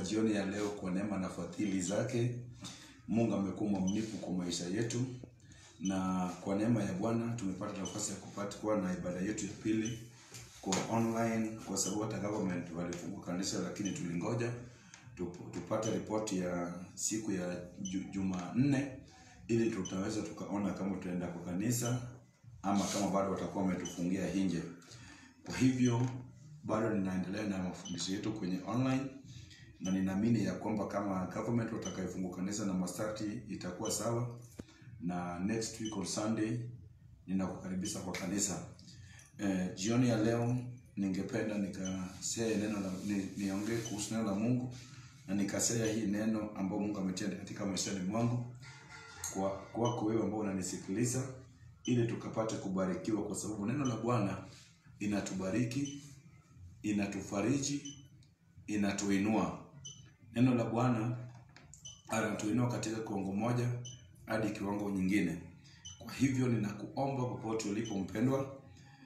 jioni ya leo kwa neema na fadhili zake. Mungu amekuwa mwaminifu kwa maisha yetu, na kwa neema ya Bwana tumepata nafasi ya kupata kuwa na ibada yetu ya pili kwa online, kwa sababu hata government walifungua kanisa, lakini tulingoja tup- tupate ripoti ya siku ya ju- Jumanne ili tutaweza tukaona kama tutaenda kwa kanisa ama kama bado watakuwa wametufungia nje. Kwa hivyo bado ninaendelea na mafundisho yetu kwenye online na ninaamini ya kwamba kama government watakayefungua kanisa na masharti itakuwa sawa, na next week on Sunday ninakukaribisha kwa kanisa. Eh, jioni ya leo ningependa nikasea neno la ni, niongee kuhusu neno la Mungu na nikasea hii neno ambayo Mungu ametenda katika maishani mwangu kwa kwako wewe ambao unanisikiliza ili tukapate kubarikiwa, kwa sababu neno la Bwana inatubariki, inatufariji, inatuinua. Neno la Bwana anatuinua katika kiwango moja hadi kiwango nyingine. Kwa hivyo ninakuomba popote ulipo mpendwa,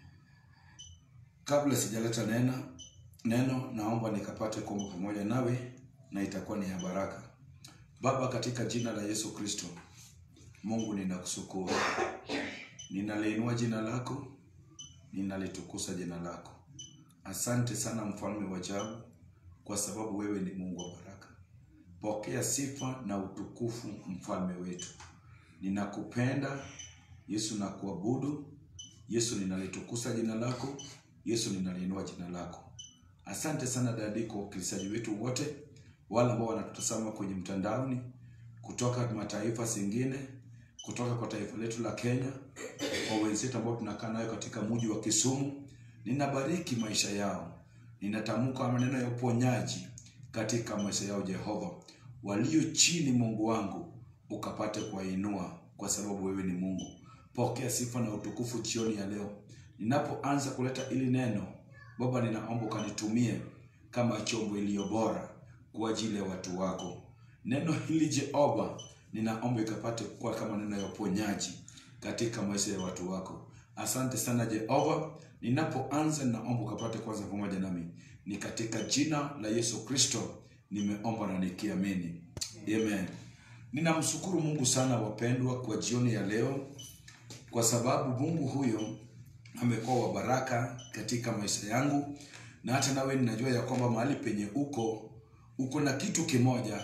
kabla sijaleta neno neno, naomba nikapate kuomba pamoja nawe na itakuwa ni ya baraka. Baba, katika jina la Yesu Kristo, Mungu ninakushukuru, ninaliinua jina lako, ninalitukuza jina lako. Asante sana mfalme wa ajabu, kwa sababu wewe ni Mungu wa baraka. Pokea sifa na utukufu, mfalme wetu. Ninakupenda Yesu, na kuabudu Yesu, ninalitukuza jina lako Yesu, ninaliinua jina lako. Asante sana dadi kwa wakilisaji wetu wote, wale ambao wanatutazama kwenye mtandaoni kutoka mataifa zingine, kutoka kwa taifa letu la Kenya, kwa wenzetu ambao tunakaa nayo katika mji wa Kisumu. Ninabariki maisha yao, ninatamka maneno ya uponyaji katika maisha yao. Jehova, walio chini, Mungu wangu, ukapate kuwainua, kwa sababu wewe ni Mungu. Pokea sifa na utukufu jioni ya leo. Ninapoanza kuleta ili neno Baba, ninaomba ukanitumie kama chombo iliyo bora kwa ajili ya watu wako. Neno hili Jehova, ninaomba ikapate kuwa kama neno ya uponyaji katika maisha ya watu wako. Asante sana Jehova, ninapoanza ninaomba ukapate kwanza pamoja nami, ni katika jina la Yesu Kristo nimeomba na nikiamini, amen. Ninamshukuru Mungu sana wapendwa, kwa jioni ya leo, kwa sababu Mungu huyo amekuwa wa baraka katika maisha yangu, na hata nawe ninajua ya kwamba mahali penye uko uko na kitu kimoja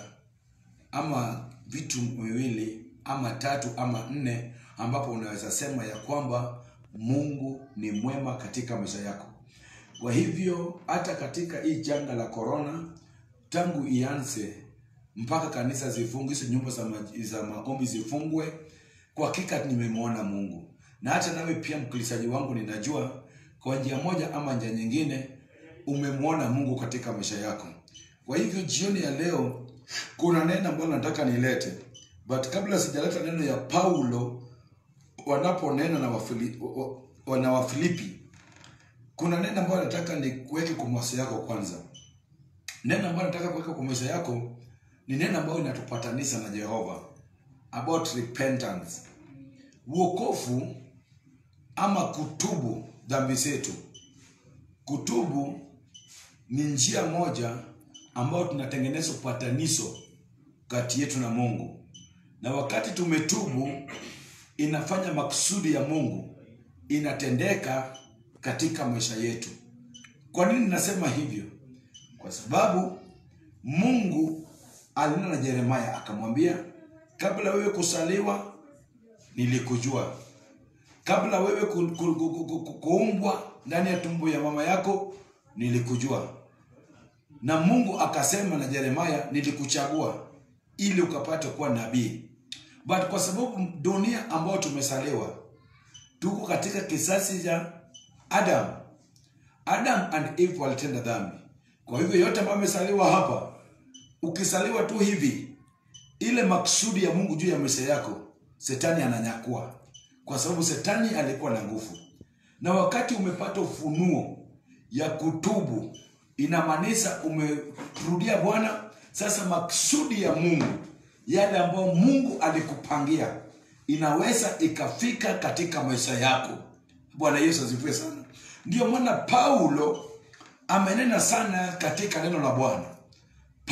ama vitu viwili ama tatu ama nne ambapo unaweza sema ya kwamba Mungu ni mwema katika maisha yako. Kwa hivyo hata katika hii janga la corona, tangu ianze mpaka kanisa zifungwe, hizo nyumba za, ma, za maombi zifungwe, kwa hakika nimemwona Mungu. Na hata nawe pia mkilisaji wangu, ninajua kwa njia moja ama njia nyingine umemwona Mungu katika maisha yako. Kwa hivyo jioni ya leo kuna neno ambalo nataka nilete, but kabla sijaleta neno ya Paulo wanaponena na Wafili, wa- wa- wana Wafilipi, kuna neno ambalo nataka nikuweke kwa maisha yako kwanza. Neno ambalo nataka kuweka kwa maisha yako ni neno ambayo inatupatanisha na Jehova about repentance, uokofu ama kutubu dhambi zetu. Kutubu ni njia moja ambayo tunatengeneza upatanisho kati yetu na Mungu, na wakati tumetubu, inafanya makusudi ya Mungu inatendeka katika maisha yetu. Kwa nini nasema hivyo? Kwa sababu Mungu alinena na Yeremia akamwambia, kabla wewe kusaliwa nilikujua, kabla wewe ku- ku- ku- ku- ku- kuumbwa ndani ya tumbo ya mama yako nilikujua. Na Mungu akasema na Yeremia, nilikuchagua ili ukapate kuwa nabii. But kwa sababu dunia ambayo tumesaliwa tuko katika kisasi cha Adam. Adam and Eve walitenda dhambi. Kwa hivyo yote ambayo amesaliwa hapa, ukisaliwa tu hivi, ile maksudi ya Mungu juu ya maisha yako, shetani ananyakua, kwa sababu shetani alikuwa na nguvu. Na wakati umepata ufunuo ya kutubu, inamaanisha umerudia Bwana. Sasa maksudi ya Mungu, yale ambayo Mungu alikupangia, inaweza ikafika katika maisha yako. Bwana Yesu asifiwe sana. Ndiyo maana Paulo amenena sana katika neno la Bwana. Paulo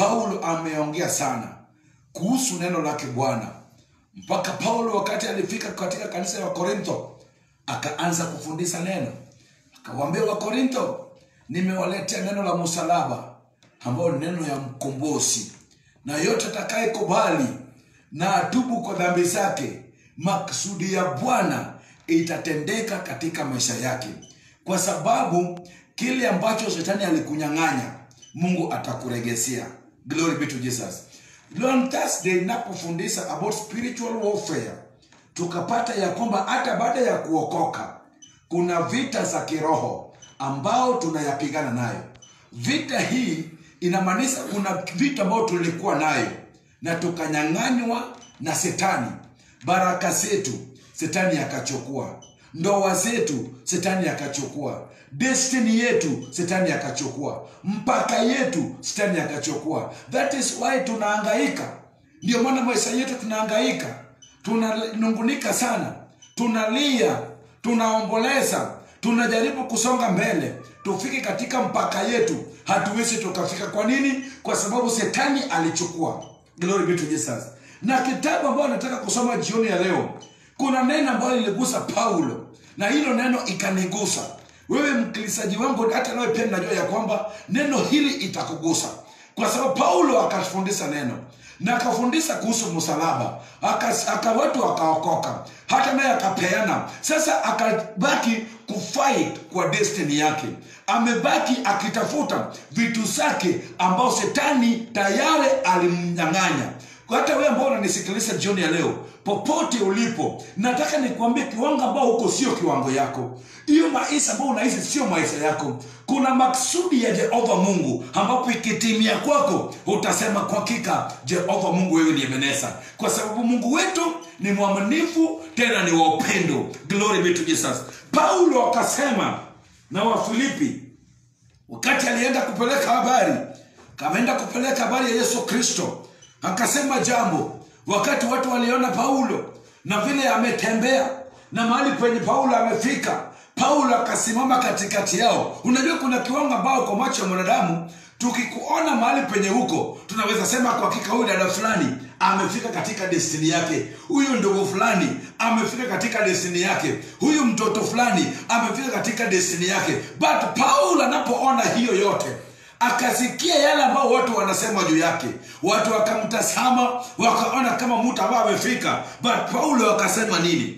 ameongea sana kuhusu neno lake bwana mpaka paulo wakati alifika katika kanisa ya wakorintho akaanza kufundisha neno akawaambia wakorintho nimewaletea neno la msalaba ambayo ni neno ya mkombozi na yote atakayekubali na atubu kwa dhambi zake maksudi ya bwana itatendeka katika maisha yake kwa sababu kile ambacho shetani alikunyang'anya mungu atakuregezea glory be to jesus on thursday napofundisha about spiritual warfare tukapata ya kwamba hata baada ya kuokoka kuna vita za kiroho ambao tunayapigana nayo vita hii inamaanisha kuna vita ambayo tulikuwa nayo na tukanyang'anywa na setani baraka zetu setani akachukua ndoa zetu setani akachukua destiny yetu setani akachukua mpaka yetu setani akachukua that is why tunaangaika ndio maana maisha yetu tunaangaika tunanungunika sana tunalia tunaomboleza tunajaribu kusonga mbele tufike katika mpaka yetu hatuwezi tukafika kwa nini kwa sababu setani alichukua glory be to jesus na kitabu ambayo nataka kusoma jioni ya leo kuna neno ambayo liligusa paulo na hilo neno ikanigusa wewe mkilisaji wangu hata nawe pia najua ya kwamba neno hili itakugusa kwa sababu paulo akafundisha neno na akafundisha kuhusu msalaba aka, aka watu wakaokoka hata naye akapeana sasa akabaki kufight kwa destiny yake amebaki akitafuta vitu zake ambao setani tayari alimnyang'anya hata wewe ambao unanisikiliza jioni ya leo popote ulipo nataka nikuambie kiwango ambao huko sio kiwango yako hiyo maisha ambao unaishi sio maisha yako kuna maksudi ya jehova mungu ambapo ikitimia kwako utasema kwa hakika jehova mungu wewe ni ebenesa kwa sababu mungu wetu ni mwaminifu tena ni wa upendo glory be to jesus paulo akasema na wafilipi wakati alienda kupeleka habari kameenda kupeleka habari ya yesu kristo akasema jambo wakati watu waliona paulo na vile ametembea na mahali penye paulo amefika paulo akasimama katikati yao unajua kuna kiwango ambao kwa macho ya mwanadamu tukikuona mahali penye huko tunaweza sema kwa hakika huyu dada fulani amefika katika destini yake huyu ndugu fulani amefika katika destini yake huyu mtoto fulani amefika katika destini yake but paulo anapoona hiyo yote akasikia yale ambao watu wanasema juu yake watu wakamtazama wakaona kama mtu ambaye amefika but paulo akasema nini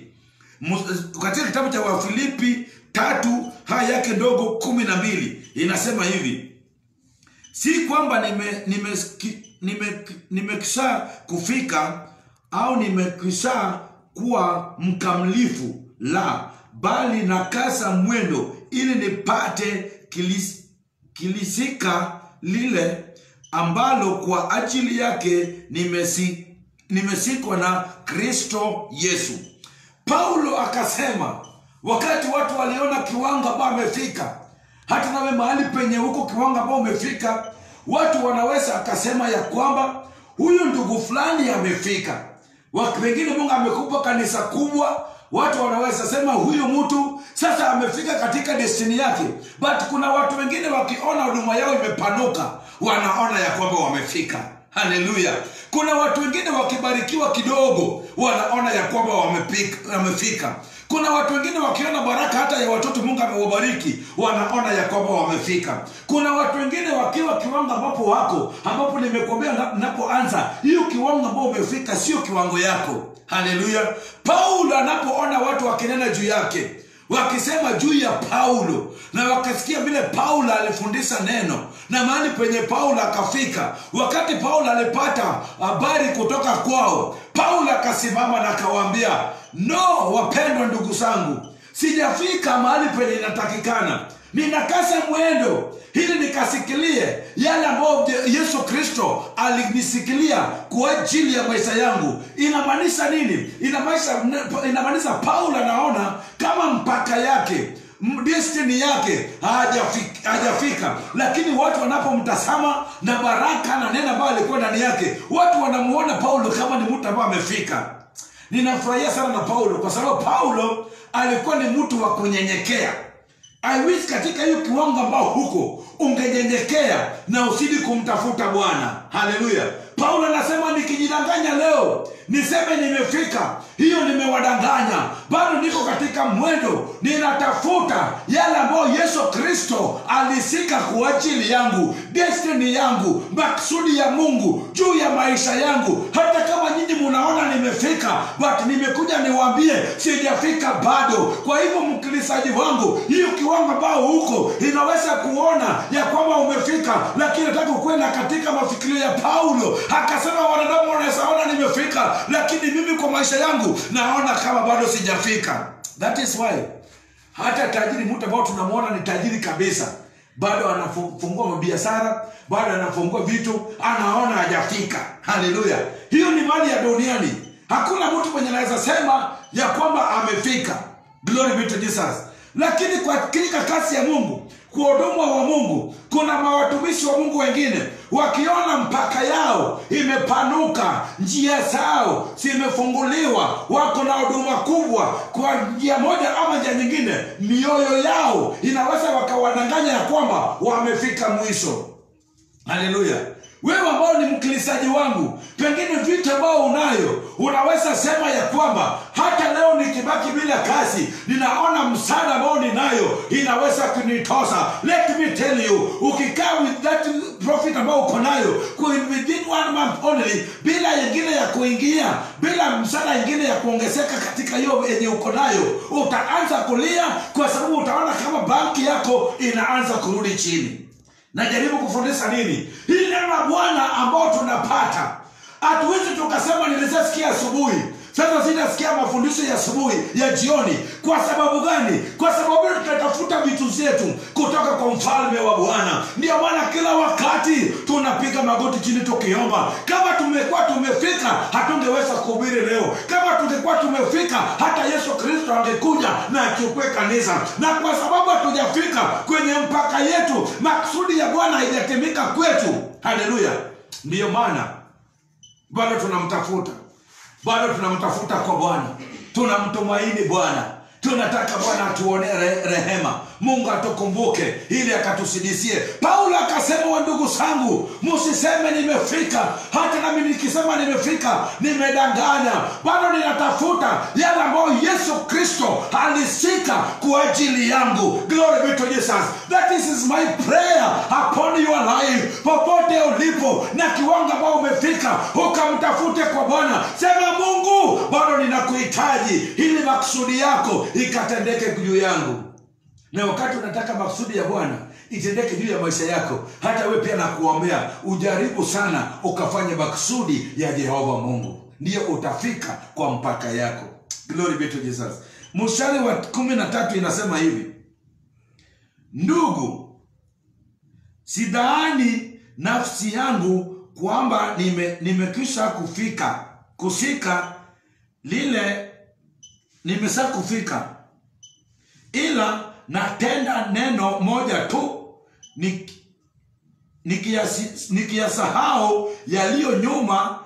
katika kitabu cha wafilipi tatu haya yake ndogo kumi na mbili inasema hivi si kwamba nimekisha nime, nime, nime kufika au nimekisha kuwa mkamilifu la bali nakasa mwendo ili nipate kilis, kilisika lile ambalo kwa ajili yake nimesi, nimesikwa na kristo yesu paulo akasema wakati watu waliona kiwango ambao amefika hata nawe mahali penye huko kiwango ambao umefika watu wanaweza akasema ya kwamba huyu ndugu fulani amefika pengine mungu amekupa kanisa kubwa watu wanaweza sema huyu mtu sasa amefika katika destini yake but kuna watu wengine wakiona huduma yao imepanuka wanaona ya kwamba wamefika haleluya kuna watu wengine wakibarikiwa kidogo wanaona ya kwamba wamefika kuna watu wengine wakiona baraka hata ya watoto mungu amewabariki wanaona ya kwamba wamefika kuna watu wengine wakiwa kiwango ambapo wako ambapo nimekuambia napoanza hiyo kiwango ambao umefika sio kiwango yako haleluya paulo anapoona watu wakinena juu yake wakisema juu ya paulo na wakasikia vile paulo alifundisha neno na mahali penye paulo akafika wakati paulo alipata habari kutoka kwao paulo akasimama na akawaambia no wapendwa ndugu zangu sijafika mahali penye inatakikana ninakasa mwendo ili nikasikilie yale ambayo yesu kristo alinisikilia kwa ajili ya maisha yangu inamaanisha nini inamaanisha inamaanisha paulo anaona kama mpaka yake destiny yake hajafika, hajafika lakini watu wanapomtazama na baraka na neno ambayo alikuwa ndani yake watu wanamuona paulo kama ni mtu ambaye amefika ninafurahia sana na paulo kwa sababu paulo alikuwa ni mtu wa kunyenyekea I wish katika hiyo kiwango ambao huko ungenyenyekea na usidi kumtafuta bwana haleluya paulo anasema nikijidanganya leo niseme nimefika hiyo nimewadanganya bado niko katika mwendo ninatafuta yale ambayo yesu kristo alisika kwa ajili yangu destiny yangu maksudi ya mungu juu ya maisha yangu hata kama nyinyi munaona nimefika but nimekuja niwaambie sijafika bado kwa hivyo mkilisaji wangu hiyo kiwango ambao huko inaweza kuona ya kwamba umefika lakini nataka kwenda katika mafikirio ya paulo akasema wanadamu wanawezaona nimefika lakini mimi kwa maisha yangu naona kama bado sijafika that is why hata tajiri mtu ambao tunamwona ni tajiri kabisa bado anafungua mabiashara bado anafungua vitu anaona hajafika haleluya hiyo ni mali ya duniani hakuna mtu mwenye anaweza sema ya kwamba amefika glory be to jesus lakini kwa katika kazi ya mungu kwa huduma wa mungu kuna mawatumishi wa mungu wengine wakiona mpaka yao imepanuka njia zao zimefunguliwa wako na huduma kubwa kwa njia moja ama njia nyingine mioyo yao inaweza wakawadanganya ya kwamba wamefika mwisho haleluya wewe ambao ni mkilisaji wangu pengine vitu ambao unayo unaweza sema ya kwamba hata leo nikibaki bila kazi ninaona msaada ambao ninayo inaweza kunitosa let me tell you ukikaa with that profit ambao uko nayo within one month only bila yengine ya kuingia bila msaada ingine ya kuongezeka katika hiyo yenye uko nayo utaanza kulia kwa sababu utaona kama banki yako inaanza kurudi chini najaribu kufundisha nini hii neno la bwana ambao tunapata hatuwezi tukasema nilizasikia asubuhi sasa sitasikia mafundisho ya asubuhi ya jioni kwa sababu gani kwa sababu tunatafuta vitu zetu kutoka kwa mfalme wa bwana ndio maana kila wakati tunapiga magoti chini tukiomba kama tumekuwa tumefika hatungeweza kuhubiri leo kama tungekuwa tumefika hata yesu kristo angekuja na achukue kanisa na kwa sababu hatujafika kwenye mpaka yetu maksudi ya bwana haijatimika kwetu haleluya ndiyo maana bado tunamtafuta bado tunamtafuta kwa bwana tunamtumaini bwana tunataka bwana atuonee re, rehema mungu atukumbuke ili akatusidisie paulo akasema wa ndugu zangu musiseme nimefika hata nami nikisema nimefika nimedanganya bado ninatafuta yale ambayo yesu kristo alisika kwa ajili yangu glory be to jesus that is, is my prayer upon your life popote ulipo na kiwango ambao umefika ukamtafute kwa bwana sema mungu bado ninakuhitaji ili makusudi yako ikatendeke juu yangu na wakati unataka maksudi ya bwana itendeke juu ya maisha yako hata we pia nakuombea ujaribu sana ukafanya maksudi ya jehova mungu ndiyo utafika kwa mpaka yako glory be to jesus mstari wa kumi na tatu inasema hivi ndugu sidhaani nafsi yangu kwamba nime, nimekwisha kufika kusika lile nimesha kufika ila natenda neno moja tu nikiyasahau yaliyo nyuma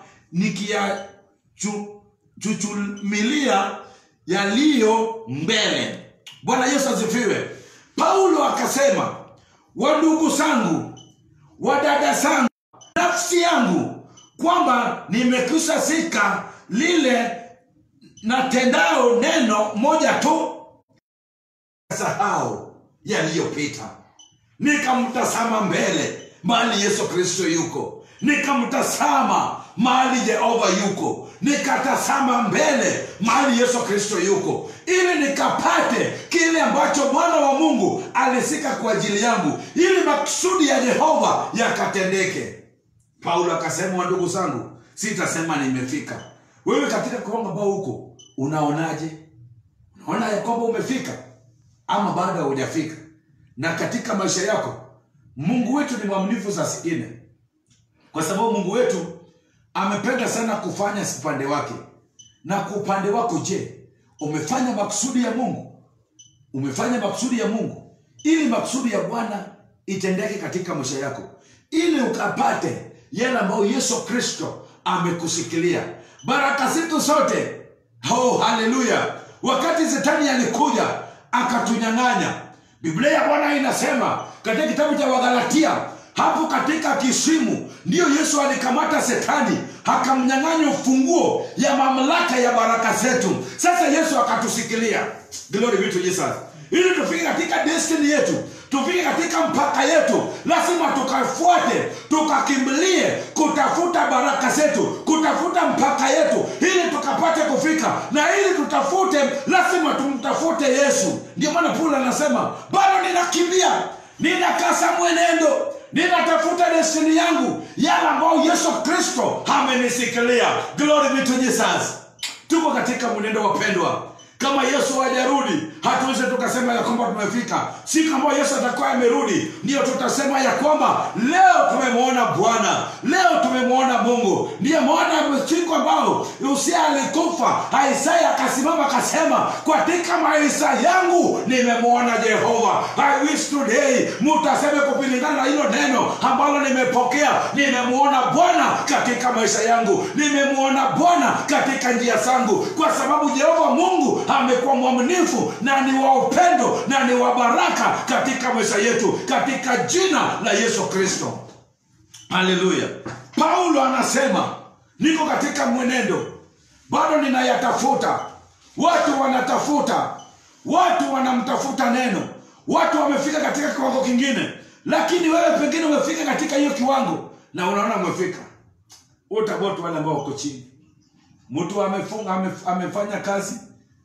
nikiyachuchumilia yaliyo mbele bwana yesu asifiwe paulo akasema wandugu zangu wadada zangu nafsi yangu kwamba nimekwisha sika lile natendao neno moja tu sahau yaliyopita nikamtazama mbele mahali yesu kristo yuko nikamtazama mahali jehova yuko nikatazama mbele mahali yesu kristo yuko ili nikapate kile ambacho mwana wa mungu alisika kwa ajili yangu ili makusudi ya jehova yakatendeke paulo akasema ndugu zangu sitasema nimefika wewe katika kiwango ambao huko unaonaje unaona ya kwamba umefika ama bado haujafika na katika maisha yako mungu wetu ni mwaminifu saa zingine kwa sababu mungu wetu amependa sana kufanya upande wake na kwa upande wako je umefanya makusudi ya mungu umefanya makusudi ya mungu ili makusudi ya bwana itendeke katika maisha yako ili ukapate yale ambayo yesu kristo amekushikilia baraka zetu zote oh haleluya wakati zetani alikuja akatunyang'anya biblia ya bwana inasema katika kitabu cha wagalatia hapo katika kisimu ndiyo yesu alikamata setani akamnyang'anya ufunguo ya mamlaka ya baraka zetu sasa yesu akatusikilia glory be to jesus ili tufike katika destiny yetu tufike katika mpaka yetu lazima tukafuate tukakimbilie kutafuta baraka zetu kutafuta mpaka yetu ili tukapate kufika na ili tutafute lazima tumtafute yesu ndio maana paulo anasema bado ninakimbia ninakasa mwenendo ninatafuta destiny yangu yale ambayo yesu kristo amenisikilia glory be to jesus tuko katika mwenendo wapendwa kama yesu hajarudi hatuwezi tukasema ya kwamba tumefika siku ambayo yesu atakuwa amerudi ndiyo tutasema ya kwamba leo tumemwona bwana leo tumemwona mungu ndiyo maana siku ambao usia alikufa isaya akasimama akasema katika maisha yangu nimemwona jehova i wish today mutaseme kupilingana na hilo neno ambalo nimepokea nimemwona bwana katika maisha yangu nimemwona bwana katika njia zangu kwa sababu jehova mungu amekuwa mwaminifu na ni wa upendo na ni wa baraka katika maisha yetu katika jina la yesu kristo haleluya paulo anasema niko katika mwenendo bado ninayatafuta watu wanatafuta watu wanamtafuta neno watu wamefika katika kiwango kingine lakini wewe pengine umefika katika hiyo kiwango na unaona umefika utabotu wale ambao wako chini mtu amefunga amef, amefanya kazi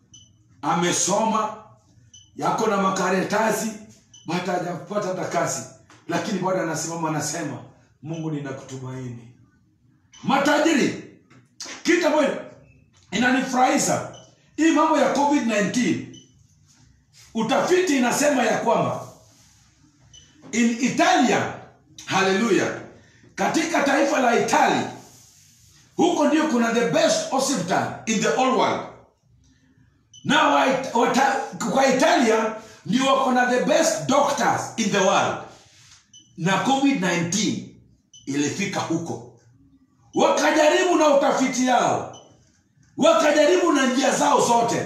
amesoma yako na makaratasi bata hajapata hata kazi lakini bado anasimama anasema mungu ninakutumaini matajiri kitu ambayo inanifurahisha hii mambo ya covid-19 utafiti inasema ya kwamba in italia haleluya katika taifa la itali huko ndio kuna the best hospital in the whole world na wa, wata, kwa italia ndio wako na the best doctors in the world na covid-19 ilifika huko wakajaribu na utafiti yao wakajaribu na njia zao zote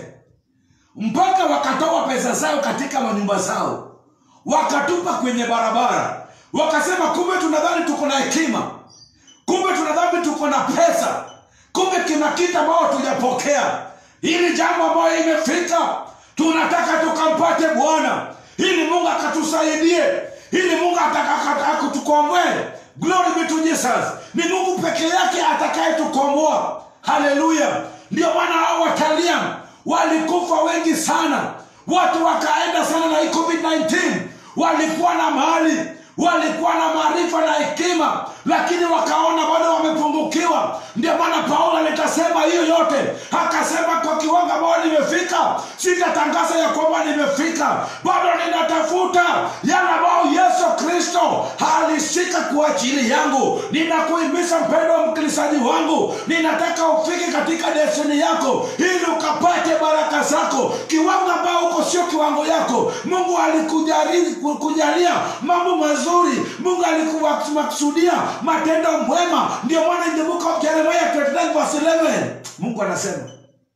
mpaka wakatoa pesa zao katika manyumba zao wakatupa kwenye barabara wakasema kumbe tunadhani tuko na hekima kumbe tunadhani tuko na pesa kumbe kina kitu ambao tujapokea hili jambo ambayo imefika tunataka tukampate bwana ili mungu akatusaidie ili mungu akutukomboe glory be to jesus ni mungu peke yake atakayetukomboa haleluya ndio maana hao watalian walikufa wengi sana watu wakaenda sana na hii covid-19 walikuwa na mali walikuwa na maarifa na hekima lakini wakaona bado wamepungukiwa ndio maana paulo alitasema hiyo yote akasema kwa kiwango ambayo nimefika sitatangaza ya kwamba nimefika bado ninatafuta yale ambayo yesu kristo alishika kwa ajili yangu ninakuimbisha mpendo wa mkilisaji wangu ninataka ufike katika destini yako ili ukapate baraka zako kiwango ambao huko sio kiwango yako mungu alikujalia mambo mazuri mungu alikumakusudia matendo mwema ndio maana in the book of jeremiah 29 verse 11 mungu anasema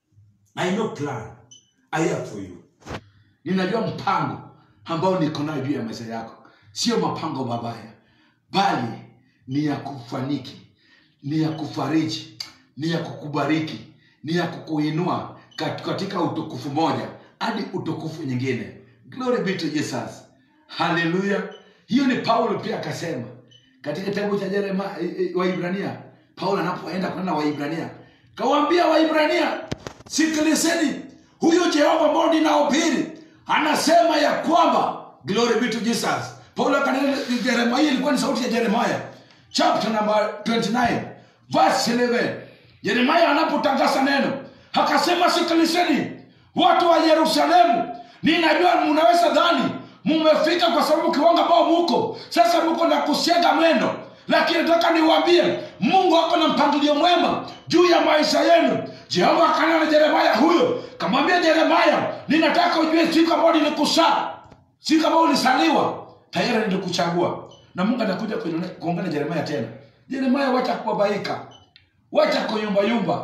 i know plan i have for you ninajua mpango ambao niko nayo juu ya maisha yako sio mapango mabaya bali ni ya kufaniki ni ya kufariji ni ya kukubariki ni ya kukuinua katika utukufu moja hadi utukufu nyingine glory be to jesus haleluya hiyo ni paulo pia akasema katika kitabu cha jerema waibrania paulo anapoenda kwenda waibrania kawaambia waibrania sikilizeni huyo jehova ambao ninahubiri anasema ya kwamba glory be to jesus paulo akanena jeremia hii ilikuwa ni sauti ya jeremia chapter number 29 verse 11 yeremia anapotangaza neno akasema sikilizeni watu wa yerusalemu ninajua mnaweza dhani mumefika kwa sababu kiwango ambao muko sasa muko na kusiaga mwendo lakini nataka niwaambie mungu ako na mpangilio mwema juu ya maisha yenu jehova akanena na jeremaya huyo kamwambia jeremaya ninataka ujue siku ambayo nilikusaa siku ambayo ulisaliwa tayari nilikuchagua na mungu atakuja kuongana jeremaya tena jeremaya wacha kubabaika wacha kuyumbayumba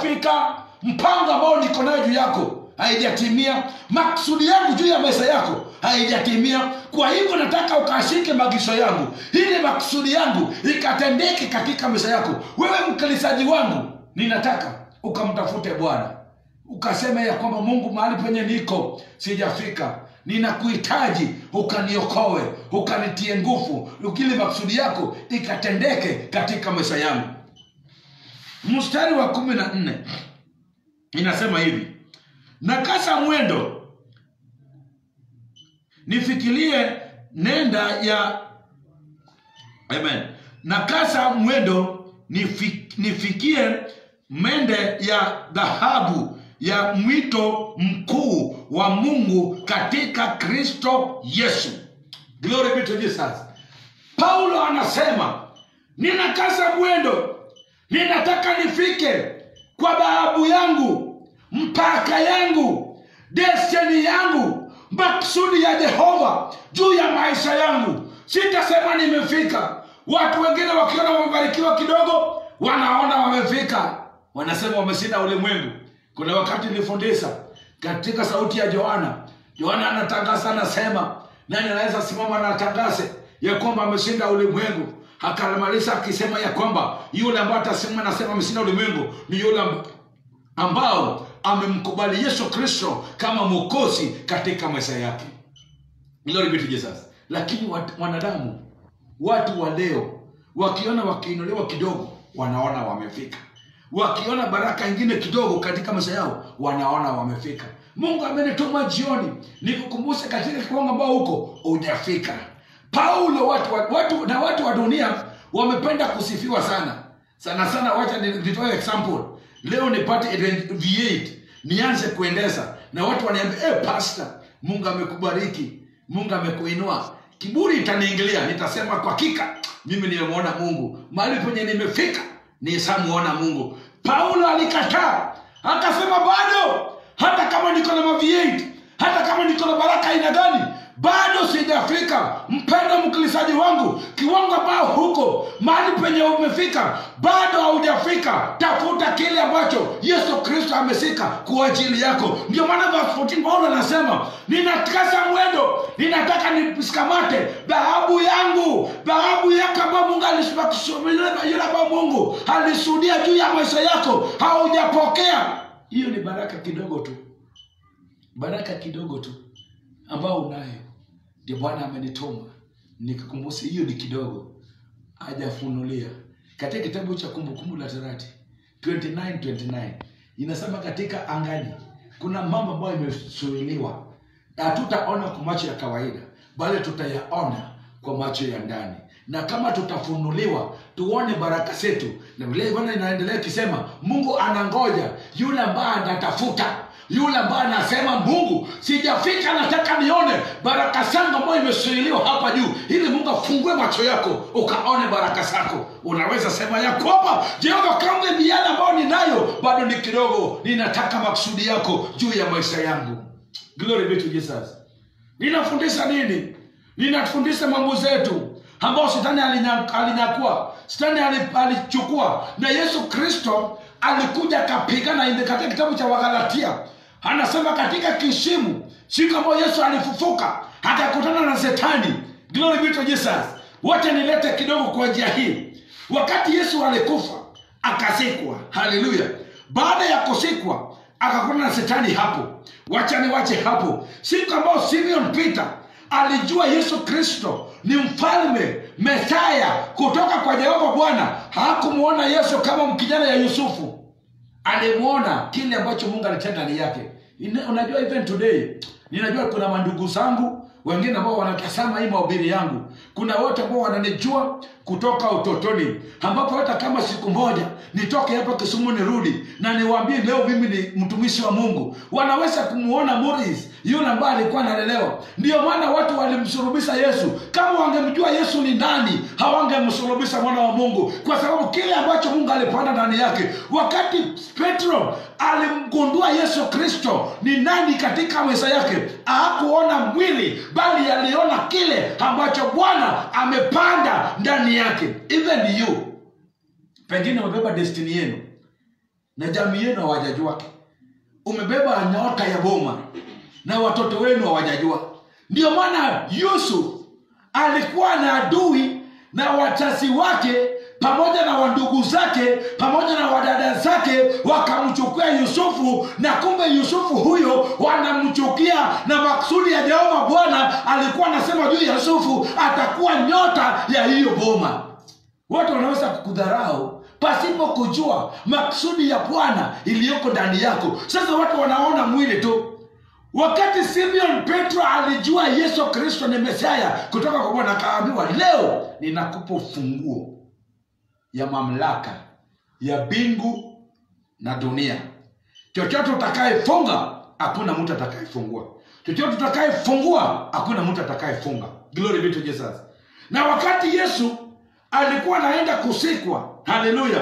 haujafika mpango ambao niko nayo juu yako haijatimia maksudi yangu juu ya maisha yako haijatimia kwa hivyo nataka ukashike maagizo yangu ili makusudi yangu ikatendeke katika maisha yako wewe mkalisaji wangu ninataka ukamtafute bwana ukasema ya kwamba mungu mahali penye niko sijafika ninakuhitaji ukaniokoe ukanitie nguvu ili makusudi yako ikatendeke katika maisha yangu mstari wa kumi na nne inasema hivi nakasa mwendo nifikirie nenda ya amen nakasa mwendo nifik, nifikie mende ya dhahabu ya mwito mkuu wa mungu katika kristo yesu glory be to jesus paulo anasema ninakasa mwendo ninataka nifike kwa dhahabu yangu mpaka yangu destini yangu maksudi ya jehova juu ya maisha yangu sitasema nimefika watu wengine wakiona wamebarikiwa kidogo wanaona wamefika wanasema wameshinda ulimwengu kuna wakati nilifundisha katika sauti ya joana joana anatangaza anasema nani anaweza simama na atangaze ya kwamba ameshinda ulimwengu akamaliza akisema ya kwamba yule ambaye atasema nasema ameshinda ulimwengu ni yule amb- ambao amemkubali yesu kristo kama mwokozi katika maisha yake glory be to jesus lakini wat- wanadamu watu wa leo wakiona wakiinuliwa kidogo wanaona wamefika wakiona baraka ingine kidogo katika maisha yao wanaona wamefika mungu amenituma jioni nikukumbushe katika kiwango ambao huko hujafika paulo watu, wa- watu na watu wa dunia wamependa kusifiwa sana sana sana wacha ni- nitoe example leo nipate v8 nianze kuendeza na watu waniambia hey, pastor mungu amekubariki mungu amekuinua kiburi itaniingilia nitasema kwa hakika mimi nimemwona mungu mahali penye nimefika nisamuona mungu paulo alikataa akasema bado hata kama niko na mav8 hata kama niko na baraka aina gani bado sijafika mpendo mkilisaji wangu kiwango ambao huko mahali penye umefika bado haujafika tafuta kile ambacho yesu kristo amesika kwa ajili yako ndio maana verse 14 paulo anasema ninataka mwendo ninataka nisikamate dhahabu yangu dhahabu yako ambayo mungu alisuyule ambayo mungu alisudia juu ya maisha yako haujapokea hiyo ni baraka kidogo tu baraka kidogo tu ambao unayo ndio bwana amenituma nikikumbusha hiyo ni kidogo hajafunulia katika kitabu cha kumbukumbu la torati 2929 inasema katika angani kuna mambo ambayo imesuiliwa hatutaona kwa macho ya kawaida bali tutayaona kwa macho ya ndani na kama tutafunuliwa tuone baraka zetu na vile bwana inaendelea ikisema mungu anangoja yule ambaye anatafuta yule ambaye anasema mungu sijafika nataka nione baraka zangu ambayo imesuiliwa hapa juu ili mungu afungue macho yako ukaone baraka zako unaweza sema ya kwamba jehova kama miale ambayo ninayo bado ni kidogo ninataka makusudi yako juu ya maisha yangu glory be to jesus ninafundisha nini ninafundisha mambo zetu ambao shetani alinya- alinyakua shetani ali- alichukua na yesu kristo alikuja akapigana in the- katika kitabu cha wagalatia anasema katika kishimu siku ambayo yesu alifufuka akakutana na shetani glory be to jesus wote nilete kidogo kwa njia hii wakati yesu alikufa akazikwa haleluya baada ya kusikwa akakutana na shetani hapo wacha niwache hapo siku ambayo simeon peter alijua yesu kristo ni mfalme mesaya kutoka kwa jehova bwana hakumwona yesu kama mkijana ya yusufu alimwona kile ambacho mungu alitenda ndani yake Ina- unajua even today ninajua kuna mandugu zangu wengine ambao wanatazama hii mahubiri yangu kuna wote ambao wananijua kutoka utotoni ambapo hata kama siku moja nitoke hapa kisumu nirudi na niwaambie leo mimi ni mtumishi wa mungu wanaweza kumuona Morris yule ambaye alikuwa analelewa ndio maana watu walimsulubisha yesu kama wangemjua yesu ni nani hawangemsulubisha mwana wa mungu kwa sababu kile ambacho mungu alipanda ndani yake wakati petro alimgundua yesu kristo ni nani katika maisha yake hakuona mwili bali aliona kile ambacho bwana amepanda ndani yake even you pengine umebeba destini yenu na jamii yenu hawajajua umebeba nyota ya boma na watoto wenu hawajajua ndio maana yusuf alikuwa na adui na wachazi wake pamoja na wandugu zake pamoja na wadada zake wakamchukia yusufu na kumbe yusufu huyo wanamchukia na maksudi ya jehova bwana alikuwa anasema juu ya yusufu atakuwa nyota ya hiyo boma watu wanaweza kukudharau pasipo kujua maksudi ya bwana iliyoko ndani yako sasa watu wanaona mwili tu wakati simeon petro alijua yesu kristo ni mesaya kutoka kwa bwana akaambiwa leo ninakupa ufunguo ya mamlaka ya mbingu na dunia chochote utakayefunga hakuna mtu atakayefungua chochote utakayefungua hakuna mtu atakayefunga glory be to jesus na wakati yesu alikuwa anaenda kusikwa haleluya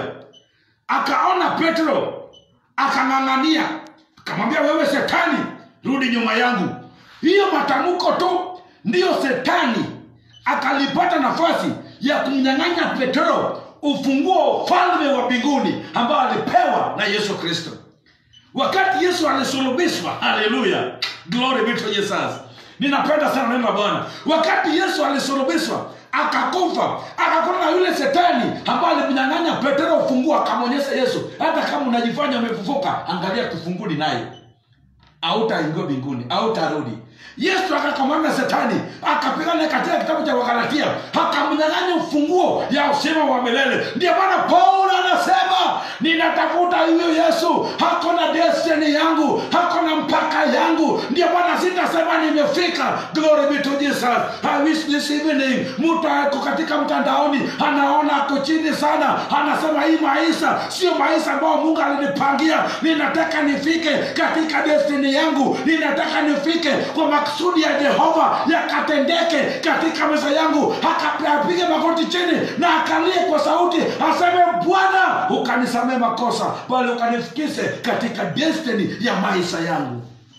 akaona petro akang'ang'ania akamwambia wewe setani rudi nyuma yangu hiyo matamko tu ndiyo setani akalipata nafasi ya kumnyang'anya petro ufunguo wa ufalme wa mbinguni ambao alipewa na yesu kristo wakati yesu alisulubishwa haleluya glory be to jesus ninapenda sana neno la bwana wakati yesu alisulubishwa akakufa akakutana na yule setani ambaye alimnyang'anya petero ufunguo akamwonyesha yesu hata kama unajifanya umefufuka angalia kifunguni naye autaingia mbinguni autarudi yesu akakamana setani akapigana katika kitabu cha wagalatia akamnyang'anya ufunguo ya usima wa milele ndio maana paulo anasema ninatafuta huyo yesu hako na destiny yangu hako na mpaka yangu ndio maana sitasema nimefika glory be to jesus i wish this evening mtu ako katika mtandaoni anaona ako chini sana anasema hii maisha sio maisha ambayo mungu alinipangia ninataka nifike katika destiny yangu ninataka nifike kwa maksudi ya jehova yakatendeke katika meza yangu akapige magoti chini na akalie kwa sauti aseme bwana ukanisamee makosa bali ukanifikishe katika destiny ya maisha yangu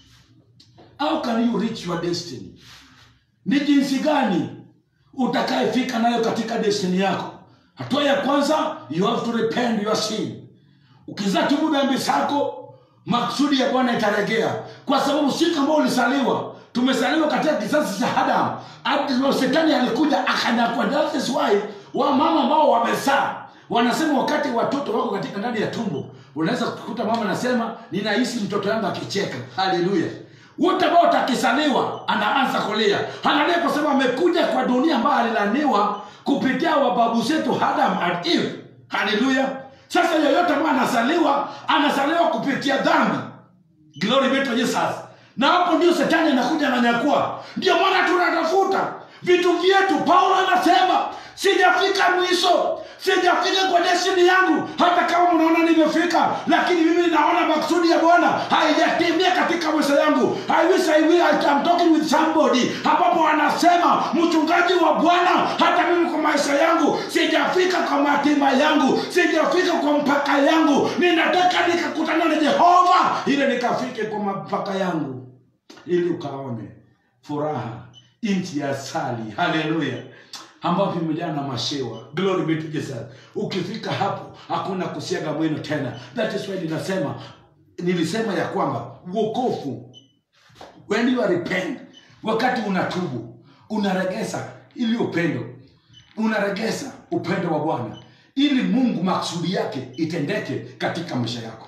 how can you reach your destiny ni jinsi gani utakayefika nayo katika destiny yako hatua ya kwanza you have to repent your sin ukizatubu dhambi zako maksudi ya bwana itaregea kwa sababu siku ambao ulisaliwa tumesaliwa katika kisasi cha adamu Adamu, shetani alikuja akanyakua that is why wamama ambao wamezaa wanasema wakati watoto wako katika ndani ya tumbo unaweza kukuta mama anasema ninahisi mtoto yangu akicheka haleluya wote ambao takisaliwa anaanza kulia analia kwa sababu amekuja kwa dunia ambayo alilaniwa kupitia wababu zetu adam and eve haleluya sasa yoyote ambayo anazaliwa anazaliwa kupitia dhambi glory be to jesus na hapo ndio shetani anakuja ananyakua ndio maana tunatafuta vitu vyetu paulo anasema sijafika mwisho sijafika kwa destiny yangu hata kama mnaona nimefika lakini mimi naona maksudi ya bwana haijatimia katika maisha yangu I wish I will, I'm talking with somebody ambapo anasema mchungaji wa bwana hata mimi kwa maisha yangu sijafika kwa matima yangu sijafika kwa mpaka yangu ninataka nikakutana na jehova ili nikafike kwa mapaka yangu ili ukaone furaha nchi ya sali haleluya ambapo imejaa na mashewa glory be to jesus ukifika hapo hakuna kusiaga mwino tena that is why ninasema nilisema ya kwamba uokofu when you are repent wakati unatubu unaregesa ili upendo unaregesa upendo wa bwana ili mungu maksudi yake itendeke katika maisha yako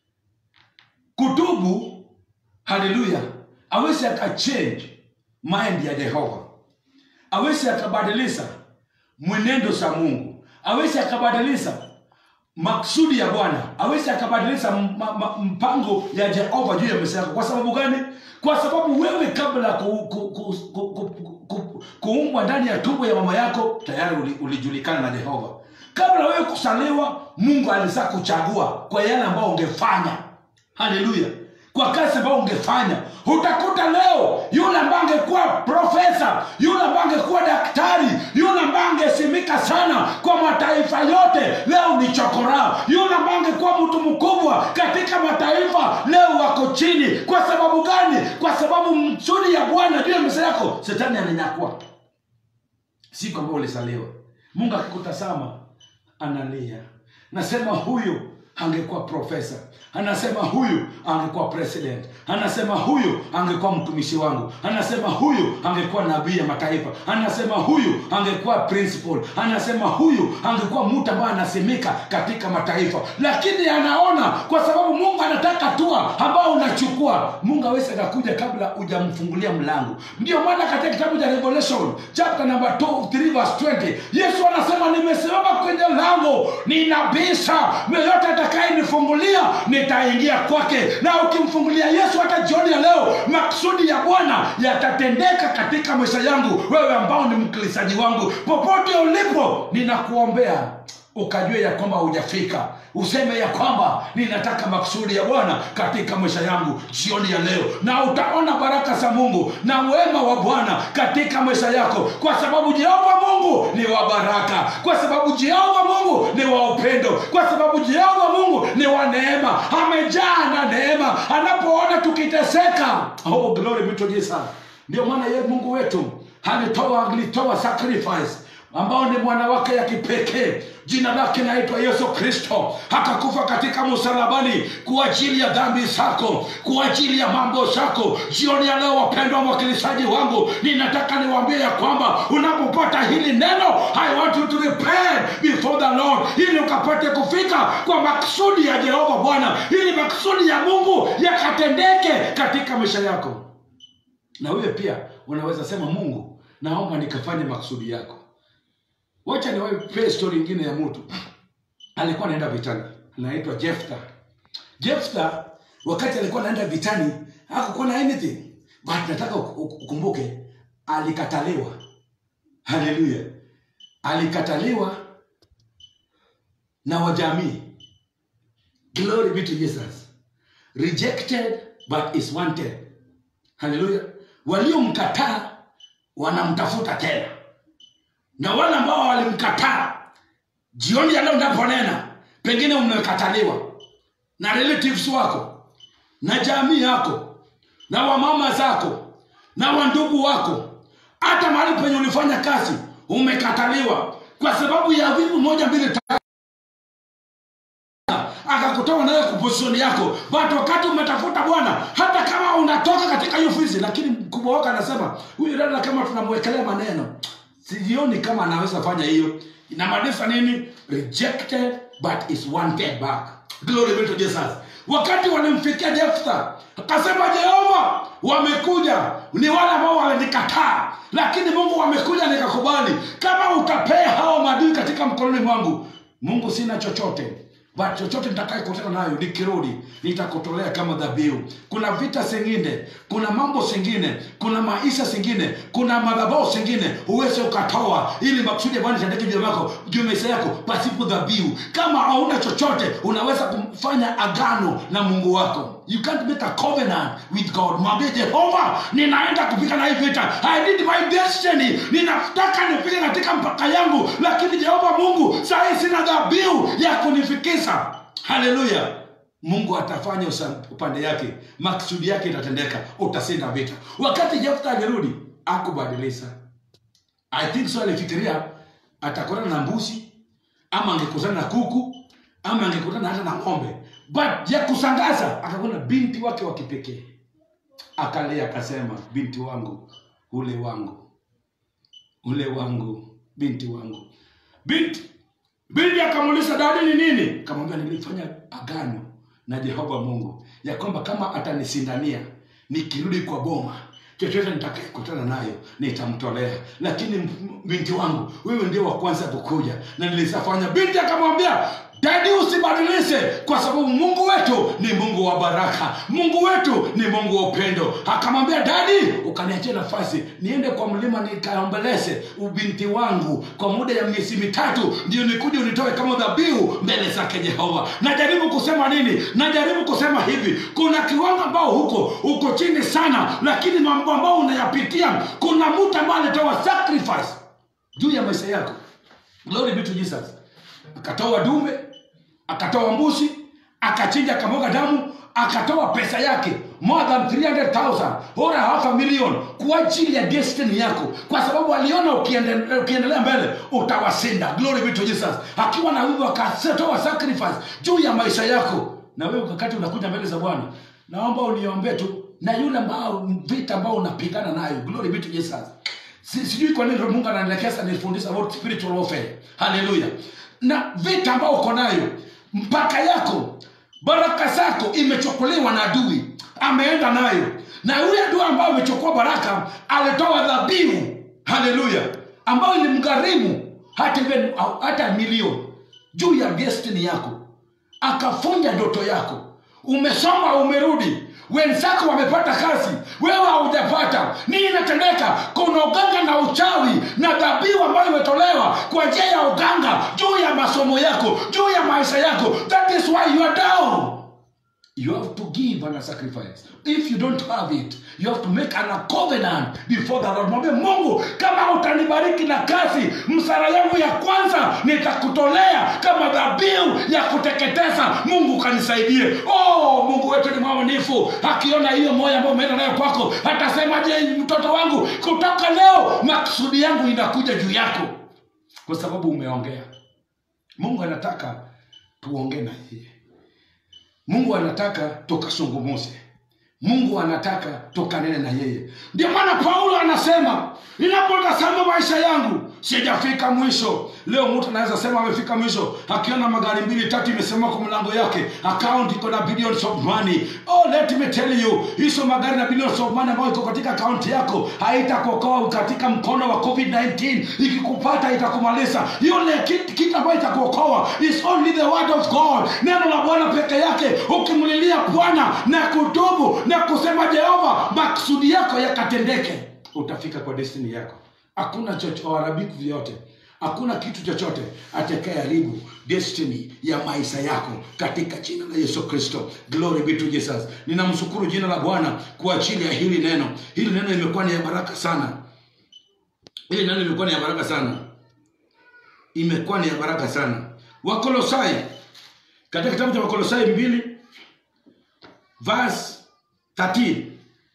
kutubu haleluya awezi akachange mind ya jehova awezi akabadilisha mwenendo za mungu awezi akabadilisha maksudi ya bwana awezi akabadilisha m- ma- ma- mpango ya jehova juu ya maisha yako kwa sababu gani kwa sababu wewe kabla ya ku, ku, ku, ku, ku, ku, kuumbwa ndani ya tumbo ya mama yako tayari uli- ulijulikana na jehova kabla wewe kusaliwa mungu alizaa kuchagua kwa yale ambayo ungefanya haleluya kwa kazi ambayo ungefanya utakuta leo yule ambaye angekuwa profesa yule ambaye angekuwa daktari yule ambaye angesimika sana kwa mataifa yote leo ni chokorao yule ambaye angekuwa mtu mkubwa katika mataifa leo wako chini kwa sababu gani kwa sababu msuri ya bwana juu ya misa yako shetani ananyakua siku ambayo ulisaliwa mungu akikutazama analia nasema huyu angekuwa profesa anasema huyu angekuwa president anasema huyu angekuwa mtumishi wangu anasema huyu angekuwa nabii ya mataifa anasema huyu angekuwa principal anasema huyu angekuwa mtu ambaye anasimika katika mataifa lakini anaona kwa sababu mungu anataka hatua ambao unachukua mungu awezi akakuja kabla hujamfungulia mlango ndio maana katika kitabu cha revelation chapter number 2, 3 verse 20 yesu anasema nimesimama kwenye lango ninabisha yeyote atakayenifungulia nitaingia kwake na ukimfungulia yesu hata jioni ya leo maksudi ya bwana yatatendeka katika maisha yangu wewe ambao ni mkilisaji wangu popote ulipo ninakuombea ukajue ya kwamba hujafika useme ya kwamba ninataka maksudi ya bwana katika maisha yangu jioni ya leo na utaona baraka za mungu na wema wa bwana katika maisha yako kwa sababu jehova mungu ni wa baraka kwa sababu jehova mungu ni wa upendo kwa sababu jehova mungu ni wa neema amejaa na neema anapoona tukiteseka oh, glory be to Jesus. ndio maana yeye mungu wetu alitoa alitoa sacrifice ambao ni mwana wake ya kipekee jina lake naitwa yesu kristo akakufa katika msalabani kwa ajili ya dhambi zako kwa ajili ya mambo zako jioni ya leo wapendwa mwakilisaji wangu ninataka niwaambie ya kwamba unapopata hili neno i want you to repent before the lord ili ukapate kufika kwa maksudi ya jehova bwana ili maksudi ya mungu yakatendeke katika maisha yako na wewe pia unaweza sema mungu naomba nikafanye maksudi yako wacha niwape story ingine ya mtu alikuwa anaenda vitani anaitwa jefta jefta wakati alikuwa anaenda vitani hakukuwa na anything but nataka uk- uk- ukumbuke alikataliwa haleluya alikataliwa na wajamii glory be to jesus rejected but is wanted haleluya waliomkataa wanamtafuta tena na wale ambao walimkataa jioni ya leo naponena pengine umekataliwa na relatives wako na jamii yako na wamama zako na wandugu wako hata mahali penye ulifanya kazi umekataliwa kwa sababu ya vitu moja mbili tatu akakutoa nayo kupozishoni yako but wakati umetafuta bwana hata kama unatoka katika hiyo ofisi lakini mkubwa wako anasema huyu dada kama tunamwekelea maneno sijioni kama anaweza fanya hiyo inamaanisha nini rejected but is wanted back glory be to jesus wakati walimfikia jefta akasema jehova wamekuja ni wale ambao walinikataa lakini mungu wamekuja nikakubali kama utapea hao maadui katika mkononi mwangu mungu sina chochote but chochote nitakayekutana nayo nikirudi nitakutolea kama dhabihu kuna vita zingine kuna mambo zingine kuna maisha zingine kuna madhabao zingine uweze ukatoa ili makusudi ya bwana itendeke juu yako juu maisha yako pasipo dhabihu kama hauna chochote unaweza kufanya agano na mungu wako you can't make a covenant with god mwambie jehova ninaenda kupika na hii vita i did my destiny ninataka nifike katika mpaka yangu lakini jehova mungu sahii sina dhabihu ya kunifikisha haleluya mungu atafanya usa- upande yake maksudi yake itatendeka utashinda vita wakati jefta alirudi akubadilisha i think so alifikiria atakutana na mbuzi ama angekutana na kuku ama angekutana hata na ng'ombe but ya kusangaza akakuta binti wake wa kipekee akalia akasema binti wangu ule wangu ule wangu binti wangu binti binti akamuuliza dadi ni nini akamwambia nilifanya agano na jehova mungu ya kwamba kama atanisindania nikirudi kwa boma chochote nitakayekutana nayo nitamtolea lakini m- binti wangu wewe ndio wa kwanza kukuja na nilisafanya binti akamwambia dadi usibadilishe kwa sababu mungu wetu ni mungu wa baraka mungu wetu ni mungu wa upendo akamwambia dadi ukaniachia nafasi niende kwa mlima nikaombeleze ubinti wangu kwa muda ya miezi mitatu ndio nikuje unitoe kama dhabihu mbele zake jehova najaribu kusema nini najaribu kusema hivi kuna kiwango ambao huko uko chini sana lakini mambo ambao unayapitia kuna mtu ambaye alitoa sacrifice juu ya maisha yako glory be to jesus akatoa dume akatoa mbuzi akachinja akamwaga damu akatoa pesa yake more than 300000 or a half a million kwa ajili ya destiny yako kwa sababu aliona ukiende- ukiendelea mbele utawashinda glory be to jesus akiwa na hivyo akatoa sacrifice juu ya maisha yako na wewe wakati unakuja mbele za bwana naomba uniombee tu na yule ambao vita ambao unapigana nayo glory be to jesus Si- sijui kwa nini Roho mungu ananielekeza nifundisha about spiritual warfare haleluya na vita ambao uko nayo mpaka yako baraka zako imechukuliwa na adui ameenda nayo na yule adui ambayo amechukua baraka alitoa dhabihu haleluya ambayo ilimgharimu hata even- hata milioni juu ya destiny yako akafunja ndoto yako umesoma umerudi wenzako wamepata kazi wewe haujapata nini inatendeka kuna uganga na uchawi na dhabihu ambayo imetolewa kwa njia ya uganga juu ya masomo yako juu ya maisha yako that is why you are down you have to give an a sacrifice if you don't have it you have to make an a covenant before the lord mwambie mungu kama utanibariki na kazi msara yangu ya kwanza nitakutolea kama dhabihu ya kuteketeza mungu kanisaidie oh mungu wetu ni mwaminifu akiona hiyo moyo ambao umeenda nayo kwako atasemaje mtoto wangu kutoka leo maksudi yangu inakuja juu yako kwa sababu umeongea mungu anataka tuongee na yeye mungu anataka tukasungumuze mungu anataka tukanene na yeye ndio maana paulo anasema ninapotazama maisha yangu sijafika mwisho leo mtu anaweza sema amefika mwisho akiona magari mbili tatu imesimama kwa mlango yake account iko na billions of money oh let me tell you hizo magari na billions of money ambayo iko katika account yako haitakuokoa katika mkono wa covid-19 ikikupata itakumaliza yule kitu kitu ambayo itakuokoa is only the word of god neno la bwana peke yake ukimlilia bwana na kutubu na kusema jehova maksudi yako yakatendeke utafika kwa destiny yako hakuna chochoharabiku vyote hakuna kitu chochote atakayeharibu destiny ya maisha yako katika jina la yesu kristo glory be to jesus ninamshukuru jina la bwana kwa ajili ya hili neno hili neno limekuwa ni ya baraka sana hili neno limekuwa ni ya baraka sana imekuwa ni ya baraka sana wakolosai katika kitabu cha wakolosai mbili verse 13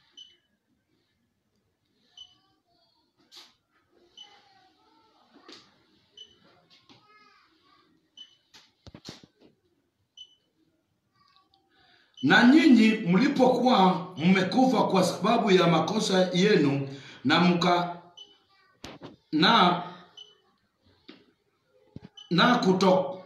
na nyinyi mlipokuwa mmekufa kwa sababu ya makosa yenu na mka na na kuto,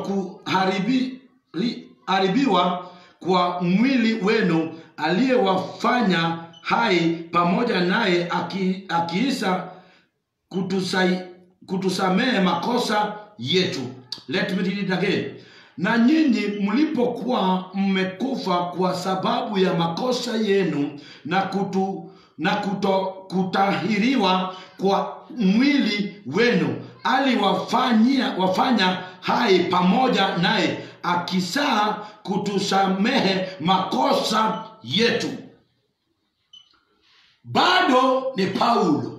kutokuharibiwa kwa mwili wenu aliyewafanya hai pamoja naye aki, akiisa kutusai, kutusamehe makosa yetu let me read it again na nyinyi mlipokuwa mmekufa kwa sababu ya makosa yenu na kutu na kuto kutahiriwa kwa mwili wenu aliwafanyia wafanya hai pamoja naye akisaa kutusamehe makosa yetu bado ni paulo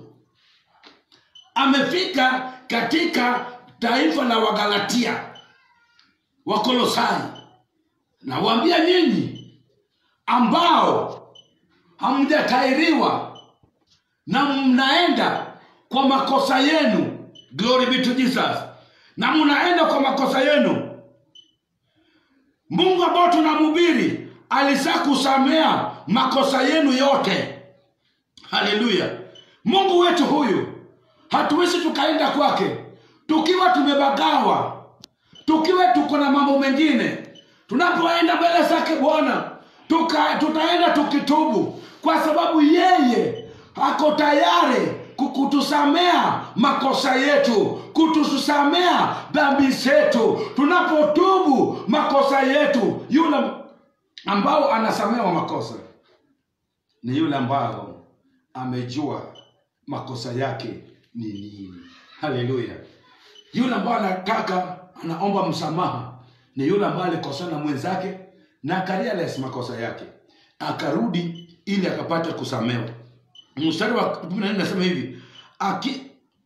amefika katika taifa la wagalatia wakolosai nawaambia nyinyi ambao hamjatairiwa na mnaenda kwa makosa yenu glory be to jesus na mnaenda kwa makosa yenu mungu ambao tunamhubiri alisaa kusamea makosa yenu yote haleluya mungu wetu huyu hatuwezi tukaenda kwake tukiwa tumebagawa tukiwa tuko na mambo mengine tunapoenda mbele zake bwana tuka, tutaenda tukitubu kwa sababu yeye ako tayari kukutusamea makosa yetu kutusamea dhambi zetu tunapotubu makosa yetu yule ambao anasamewa makosa ni yule ambao amejua makosa yake ni nini haleluya yule ambao anataka anaomba msamaha ni yule ambaye alikosana na mwenzake na akarealize makosa yake akarudi ili akapata kusamewa mstari wa 14 nasema hivi aki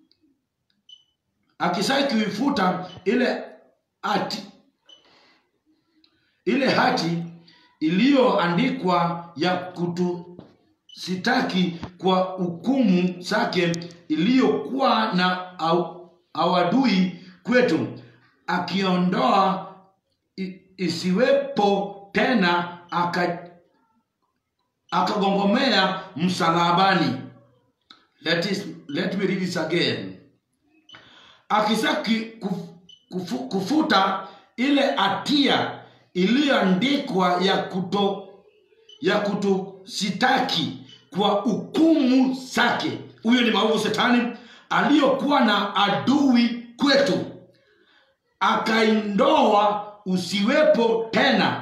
akisai kuifuta ile hati ile hati iliyoandikwa ya kutusitaki kwa hukumu zake iliyokuwa na au, awadui kwetu akiondoa i- isiwepo tena aka akagongomea msalabani let, is, let me read this again akisaki kuf- kufu, kufuta ile hatia iliyoandikwa ya kuto ya kutusitaki kwa hukumu zake huyo ni maovu setani aliyokuwa na adui kwetu akaindoa usiwepo tena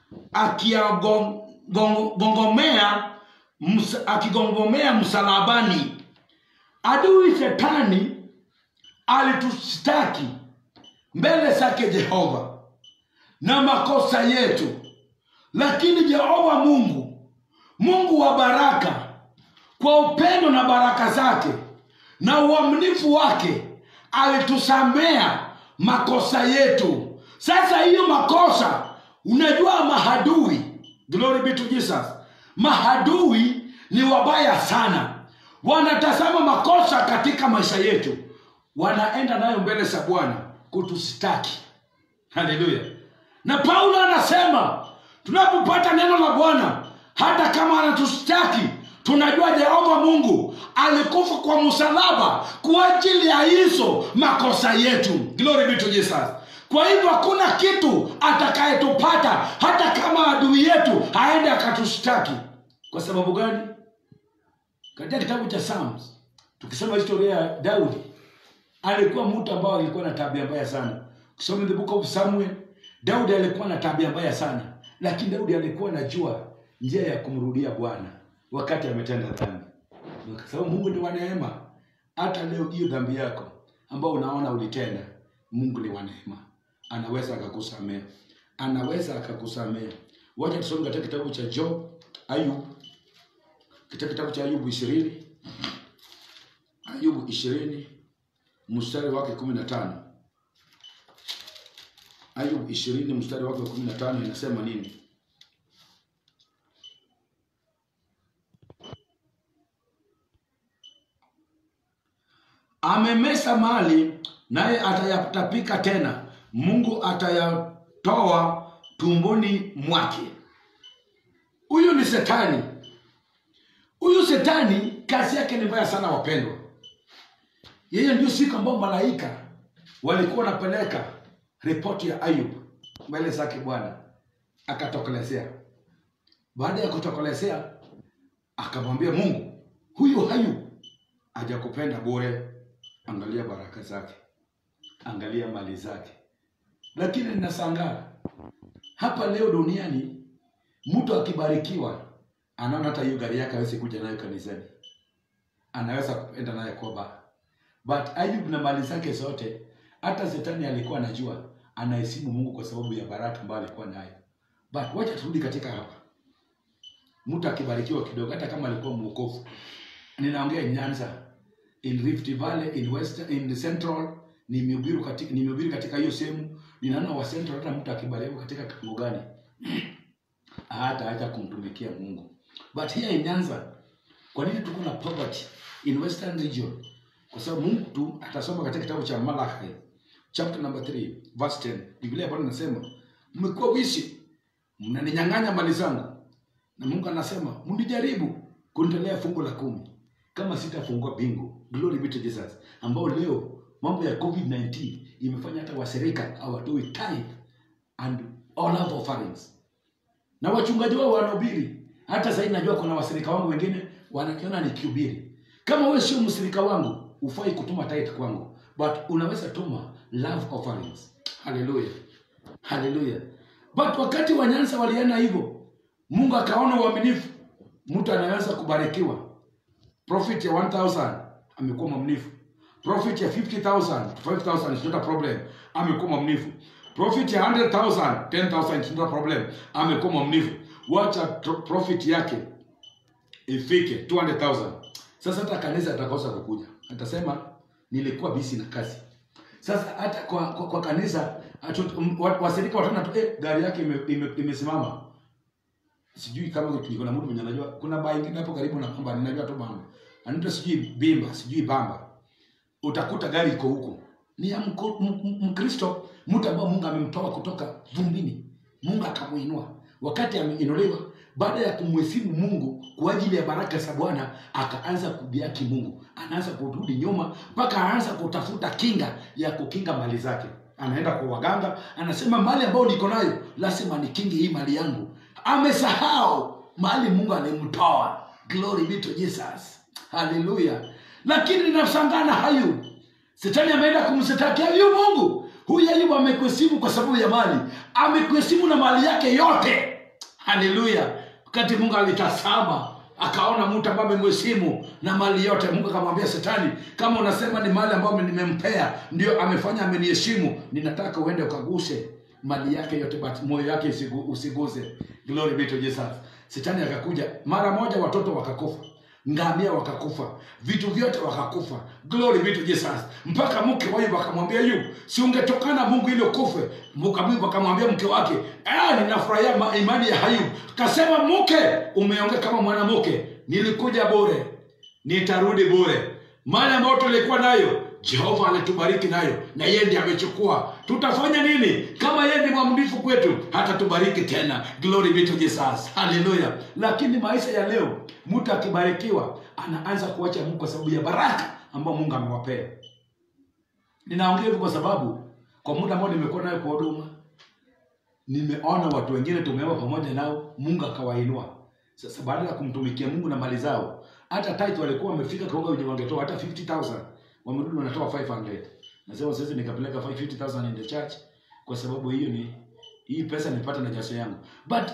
akiagongomea akigongomea msalabani adui shetani alitushtaki mbele zake jehova na makosa yetu lakini jehova mungu mungu wa baraka kwa upendo na baraka zake na uaminifu wake alitusamea makosa yetu sasa hiyo makosa unajua mahadui glory be to jesus mahadui ni wabaya sana wanatazama makosa katika maisha yetu wanaenda nayo mbele za bwana kutusitaki haleluya na paulo anasema tunapopata neno la bwana hata kama anatushtaki tunajua jehova mungu alikufa kwa msalaba kwa ajili ya hizo makosa yetu glory be to jesus kwa hivyo hakuna kitu atakayetupata hata kama adui yetu aende akatushtaki kwa sababu gani katika kitabu cha Psalms tukisoma historia ya Daudi alikuwa mtu ambao alikuwa na tabia mbaya sana. Ukisoma the book of Samuel, Daudi alikuwa na tabia mbaya sana, lakini Daudi alikuwa anajua njia ya kumrudia Bwana wakati ametenda dhambi, Na kwa sababu Mungu ni wa neema. Hata leo hiyo dhambi yako ambao unaona ulitenda, Mungu ni wa neema, anaweza akakusamea, anaweza akakusamea. Wacha tusome katika kitabu cha Job, Ayub katika kitabu cha Ayubu ishirini Ayubu ishirini mstari wake kumi na tano Ayubu ishirini mstari wake wa kumi na tano inasema nini? Amemesa mali naye atayatapika tena, Mungu atayatoa tumboni mwake. Huyu ni Shetani. Huyu Shetani kazi yake ni mbaya sana, wapendwa. Yeye ndio siku ambao malaika walikuwa wanapeleka ripoti ya Ayub mbele zake Bwana, akatokelezea. Baada ya kutokelezea, akamwambia Mungu, huyu Ayub hajakupenda bure, angalia baraka zake, angalia mali zake. Lakini ninasangaa hapa leo duniani, mtu akibarikiwa anaona hata hiyo gari yake hawezi kuja nayo kanisani, anaweza kuenda nayo kwa baa. But Ayub na mali zake zote, hata shetani alikuwa anajua anaheshimu Mungu kwa sababu ya baraka ambayo alikuwa nayo. But wacha turudi katika hapa, mtu akibarikiwa kidogo, hata kama alikuwa mwokofu, ninaongea in Nyanza, in Rift Valley, in West, in the Central, nimehubiri katika nimehubiri katika hiyo sehemu, ninaona wa Central, hata mtu akibarikiwa katika kifungo gani hata acha kumtumikia Mungu. But here in Nyanza, kwa nini tuko na poverty in Western region? Kwa sababu Mungu tu atasoma katika kitabu cha Malachi chapter number 3 verse 10. Biblia bado inasema, mmekuwa wishi, mnaninyang'anya mali zangu. Na Mungu anasema, mnijaribu kunitolea fungu la kumi kama sitafungua bingu. Glory be to Jesus. Ambao leo mambo ya COVID-19 imefanya hata wasirika hawatoi tithe and all of offerings na wachungaji wao wanahubiri. Hata sasa najua kuna wasirika wangu wengine wanakiona nikihubiri. Kama wewe sio msirika wangu, ufai kutuma tithe kwangu, but unaweza tuma love offerings. Haleluya, haleluya. But wakati wa Nyanza walienda hivyo, Mungu akaona uaminifu, mtu anaweza kubarikiwa. Profit ya 1000 amekuwa mwaminifu. Profit ya 50000 to 5000 is not a problem, amekuwa mwaminifu. Profit ya 100000 10000 is not a problem, amekuwa mwaminifu. Wacha tro- profit yake ifike 200000 sasa hata kanisa atakosa kukuja atasema nilikuwa busy na kazi sasa hata kwa, kwa, kwa kanisa atu- m- wa- wasirika wataona tu eh, gari yake imesimama ime, ime imesimama. sijui kama niko na mtu mwenye anajua kuna baa ingine hapo karibu na kwamba ninajua tu bamba anaitwa sijui bimba sijui bamba utakuta gari iko huko ni ya mko- m- m- mkristo mtu ambao mungu amemtoa kutoka vumbini mungu akamuinua wakati ameinuliwa baada ya kumwesimu mungu kwa ajili ya baraka za bwana akaanza kubiaki mungu anaanza kurudi nyuma mpaka anaanza kutafuta kinga ya kukinga mali zake anaenda kwa waganga anasema mali ambayo niko nayo lazima nikinge hii mali yangu amesahau mahali mungu alimtoa glory be to jesus haleluya lakini ninashangaa na hayub Shetani ameenda kumshtaki Ayubu Mungu. Huyu Ayubu amekwesimu kwa sababu ya mali, amekwesimu na mali yake yote. Haleluya! Wakati Mungu alitazama akaona mtu ambaye amemheshimu na mali yote, Mungu akamwambia Shetani, kama unasema ni mali ambayo nimempea ndio amefanya ameniheshimu, ninataka uende ukaguse mali yake yote, but moyo wake usigu- usiguse. Glory be to Jesus. Shetani akakuja mara moja, watoto wakakufa ngamia wakakufa vitu vyote wakakufa glory be to jesus mpaka mke wa Ayubu akamwambia Ayubu si ungetokana mungu ili ukufe Ayubu akamwambia mke wake ah ninafurahia ma- imani ya Ayubu kasema mke umeongea kama mwanamke nilikuja bure nitarudi bure mali ambayo tulikuwa nayo jehova alitubariki nayo na yeye ndiye amechukua tutafanya nini kama yeye ni mwaminifu kwetu hata tubariki tena glory be to jesus haleluya lakini maisha ya leo mtu akibarikiwa anaanza kuacha mungu kwa sababu ya baraka ambayo mungu amewapea ninaongea hivi kwa sababu kwa muda ambao nimekuwa nayo kwa huduma nimeona watu wengine tumeomba pamoja nao mungu akawainua sasa baada ya kumtumikia mungu na mali zao hata tithe walikuwa wamefika kiwango wenye wangetoa hata 50000 wamerudi wanatoa 500 nasema sasa nikapeleka 50000 in the church kwa sababu hiyo ni hii pesa nipata na jasho yangu but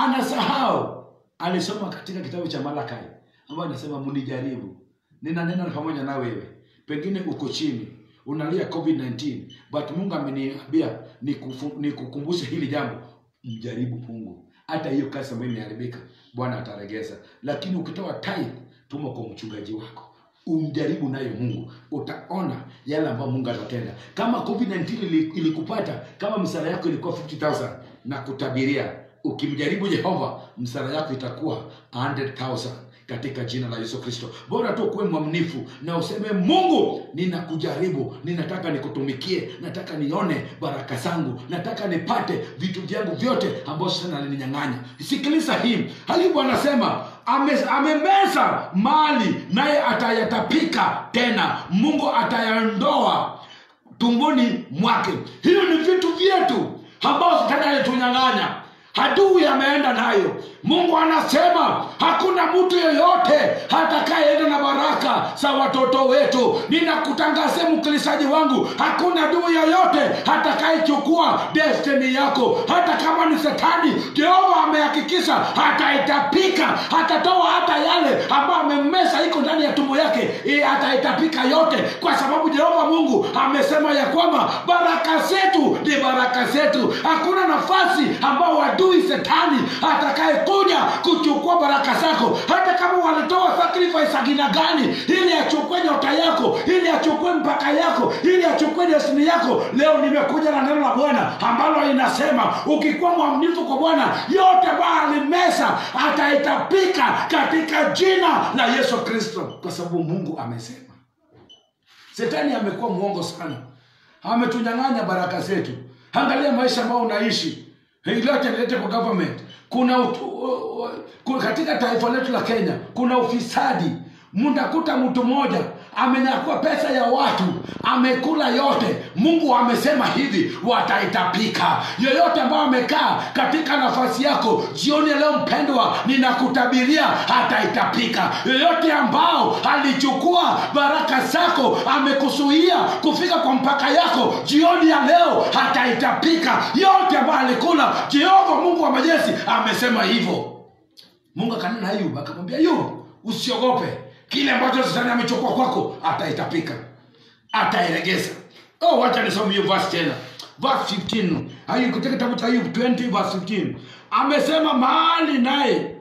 anasahau alisoma katika kitabu cha malakai ambayo anasema mnijaribu ninanena pamoja na wewe pengine uko chini unalia covid-19 but mungu ameniambia nikufu- nikukumbushe hili jambo mjaribu mungu hata hiyo kazi ambayo imeharibika bwana ataregeza lakini ukitoa tithe tuma kwa mchungaji wako umjaribu nayo mungu utaona yale ambayo mungu atatenda kama covid-19 ili- ilikupata kama msara yako ilikuwa 50000 na kutabiria ukimjaribu jehova msara yako itakuwa 100000 katika jina la yesu kristo bora tu kuwe mwaminifu na useme mungu ninakujaribu ninataka nikutumikie nataka nione baraka zangu nataka nipate vitu vyangu vyote ambavyo sana alininyang'anya sikiliza hii halibu anasema ame- amemeza mali naye atayatapika tena mungu atayaondoa tumboni mwake hiyo ni vitu vyetu ambao shetani alitunyang'anya adui ameenda nayo mungu anasema hakuna mtu yeyote atakayeenda na baraka za watoto wetu ninakutangazia mkilisaji wangu hakuna adui yeyote atakayechukua destini yako hata kama ni setani jehova amehakikisha ataitapika atatoa hata yale ambayo amemmesa iko ndani ya tumbo yake e, ataitapika yote kwa sababu jehova mungu amesema ya kwamba baraka zetu ni baraka zetu hakuna nafasi ambao adui setani atakayekuja kuchukua baraka zako hata kama walitoa sacrifice akina gani ili achukue nyota yako ili achukue mpaka yako ili achukue destiny yako leo nimekuja na neno la bwana ambalo inasema ukikuwa mwaminifu kwa bwana yote ambayo alimesa ataitapika katika jina la yesu kristo kwa sababu mungu amesema Shetani amekuwa mwongo sana, ametunyang'anya baraka zetu. Angalia maisha ambayo unaishi ilete lete kwa government. Kuna utu, u- u- ku- katika taifa letu la Kenya kuna ufisadi. Mtakuta mtu mmoja amenyakua pesa ya watu amekula yote. Mungu amesema hivi, wataitapika. Yoyote ambayo amekaa katika nafasi yako jioni ya leo, mpendwa, ninakutabiria ataitapika. Yoyote ambao alichukua baraka zako amekusuia kufika kwa mpaka yako jioni ya leo ataitapika. Yote ambayo alikula, Jehova Mungu wa majeshi amesema hivyo. Mungu akanena na Ayubu akamwambia Ayubu, usiogope kile ambacho shetani amechukua kwako, ataitapika, atairegeza. Oh, wacha nisome hiyo verse tena, verse 15. Ayubu katika kitabu cha Ayubu 20 verse 15 amesema mahali naye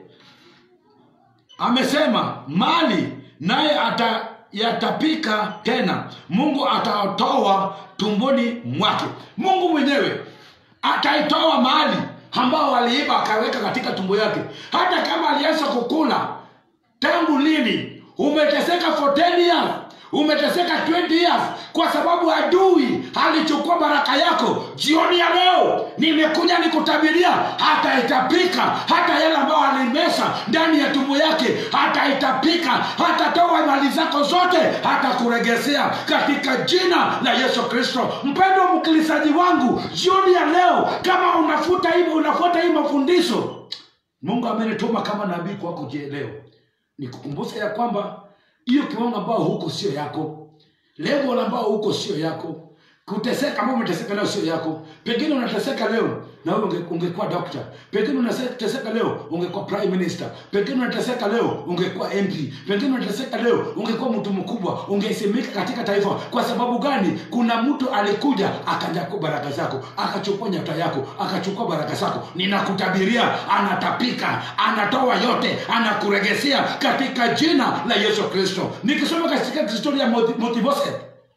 amesema mali naye atayatapika tena mungu atatoa tumboni mwake mungu mwenyewe ataitoa mali ambao waliiba akaweka katika tumbo yake hata kama alianza kukula tangu lini umeteseka for 10 years umeteseka 20 years kwa sababu adui alichukua baraka yako jioni ya leo nimekuja nikutabiria hata itapika hata yale ambayo alimesa ndani ya tumbo yake hata itapika hatatoa mali zako zote hata kuregezea katika jina la yesu kristo mpendo mkilisaji wangu jioni ya leo kama unafuta hivyo unafuata hii mafundisho mungu amenituma kama nabii kwako je leo nikukumbusha ya kwamba hiyo kiwango ambao huko sio yako level ambao huko sio yako kuteseka ambao umeteseka leo sio yako pengine unateseka leo na wewe unge- ungekuwa doctor pengine unateseka leo ungekuwa prime minister pengine unateseka leo ungekuwa mp pengine unateseka leo ungekuwa mtu mkubwa ungesemeka katika taifa kwa sababu gani kuna mtu alikuja akanyakua baraka zako akachukua nyota yako akachukua baraka zako ninakutabiria anatapika anatoa yote anakuregesea katika jina la yesu kristo nikisoma katika historia ya Mothi- Mephibosheth,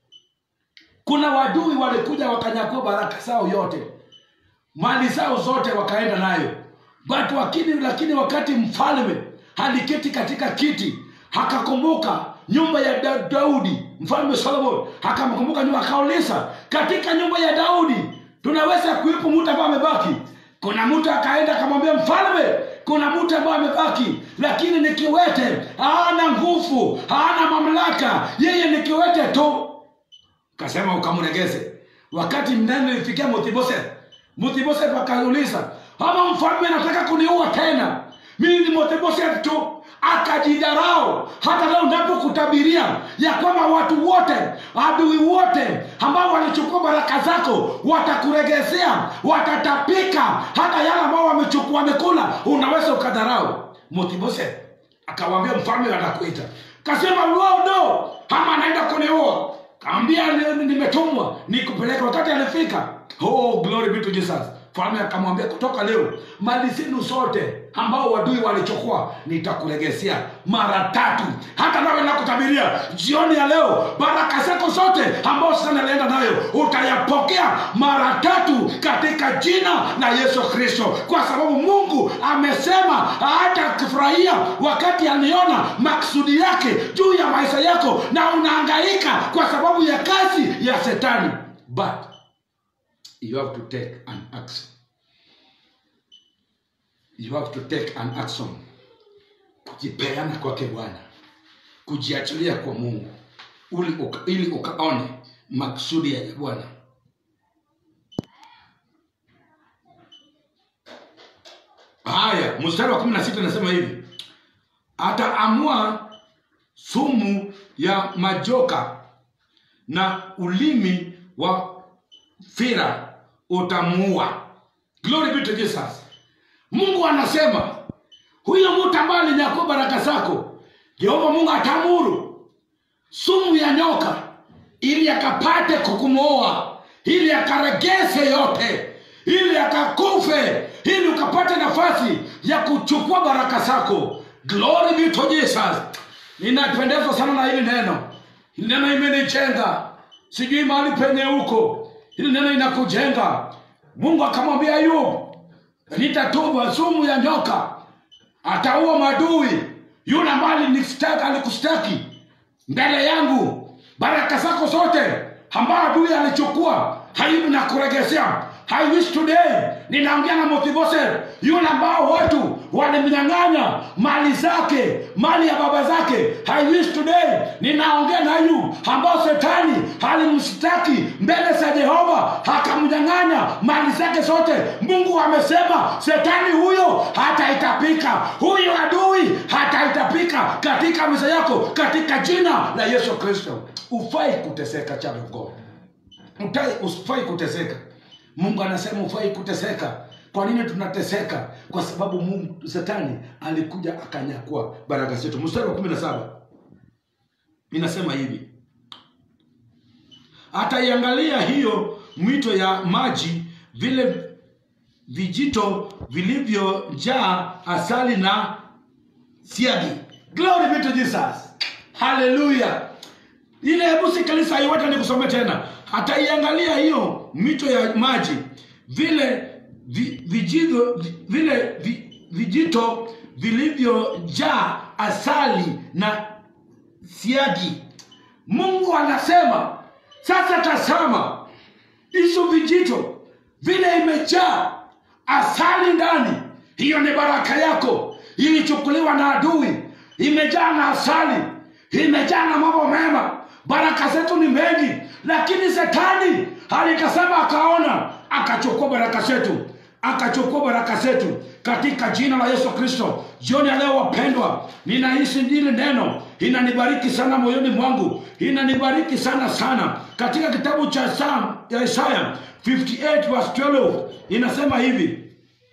kuna wadui walikuja wakanyakua baraka zao yote mali zao zote wakaenda nayo but wakini, lakini wakati mfalme aliketi katika kiti akakumbuka nyumba ya da, daudi mfalme solomon akamkumbuka nyumba akauliza katika nyumba ya daudi tunaweza kuipo mtu ambaye amebaki kuna mtu akaenda akamwambia mfalme kuna mtu ambaye amebaki lakini ni kiwete hana nguvu hana mamlaka yeye ni kiwete tu kasema ukamregeze wakati mnene ilifikia Mephibosheth Mephibosheth akauliza ama mfalme anataka kuniua tena mimi ni Mephibosheth tu akajidarau hata leo napokutabiria ya kwamba watu wote adui wote ambao walichukua baraka zako watakuregezea watatapika hata yale ambao wamechukua wamekula unaweza ukadharau Mephibosheth akawambia mfalme atakuita kasema no no ama anaenda kuniua kaambia "Ni- nimetumwa nikupeleka wakati alifika oh glory be to jesus falme akamwambia kutoka leo mali zenu zote ambao wadui walichukua nitakuregezea mara tatu hata nawe nakutabiria jioni ya leo baraka zako zote ambao sasa nalienda nayo utayapokea mara tatu katika jina la yesu kristo kwa sababu mungu amesema hata akifurahia wakati aliona maksudi yake juu ya maisha yako na unaangaika kwa sababu ya kazi ya setani but you have to take an action you have to take an action kujipeana kwake bwana kujiachilia kwa mungu ili uka- ili ukaone maksudi ya bwana haya mstari wa kumi na sita inasema hivi ataamua sumu ya majoka na ulimi wa fira utamuua glory be to jesus mungu anasema huyo mtu ambaye alinyakua baraka zako jehova mungu atamuru sumu ya nyoka ili akapate kukumuoa ili akaregeze yote ili akakufe ili ukapate nafasi ya kuchukua baraka zako glory be to jesus ninapendezwa sana na hili neno hili neno imenijenga sijui mahali penye huko hili neno inakujenga mungu akamwambia ayubu nitatuba sumu ya nyoka ataua madui yule ambaye alinistaki alikustaki mbele yangu baraka zako zote ambayo adui alichukua haibu na kuregezea I wish today ninaongea na Mephibosheth yule ambao watu walimnyang'anya mali zake mali ya baba zake I wish today ninaongea na yu ambao shetani alimshtaki mbele za Jehova akamnyang'anya mali zake zote Mungu amesema shetani huyo hataitapika huyo adui hataitapika katika maisha yako katika jina la Yesu Kristo ufai kuteseka child of God Utai, usifai kuteseka mungu anasema ufai kuteseka kwa nini tunateseka kwa sababu mungu shetani alikuja akanyakua baraka zetu mstari wa kumi na saba inasema hivi ataiangalia hiyo mwito ya maji vile vijito vilivyojaa asali na siagi glory be to jesus haleluya ile hebu sikiliza hii wacha nikusome tena ataiangalia hiyo mito ya maji vile vi, vijito vile vi, vijito vilivyojaa asali na siagi mungu anasema sasa tazama hizo vijito vile imejaa asali ndani hiyo ni baraka yako ilichukuliwa na adui imejaa na asali imejaa na mambo mema baraka zetu ni mengi lakini setani alikasema akaona akachukua baraka zetu akachukua baraka zetu katika jina la yesu kristo jioni ya leo wapendwa ninahisi ndili neno inanibariki sana moyoni mwangu inanibariki sana sana katika kitabu cha Sam, ya isaya 58 verse 12 inasema hivi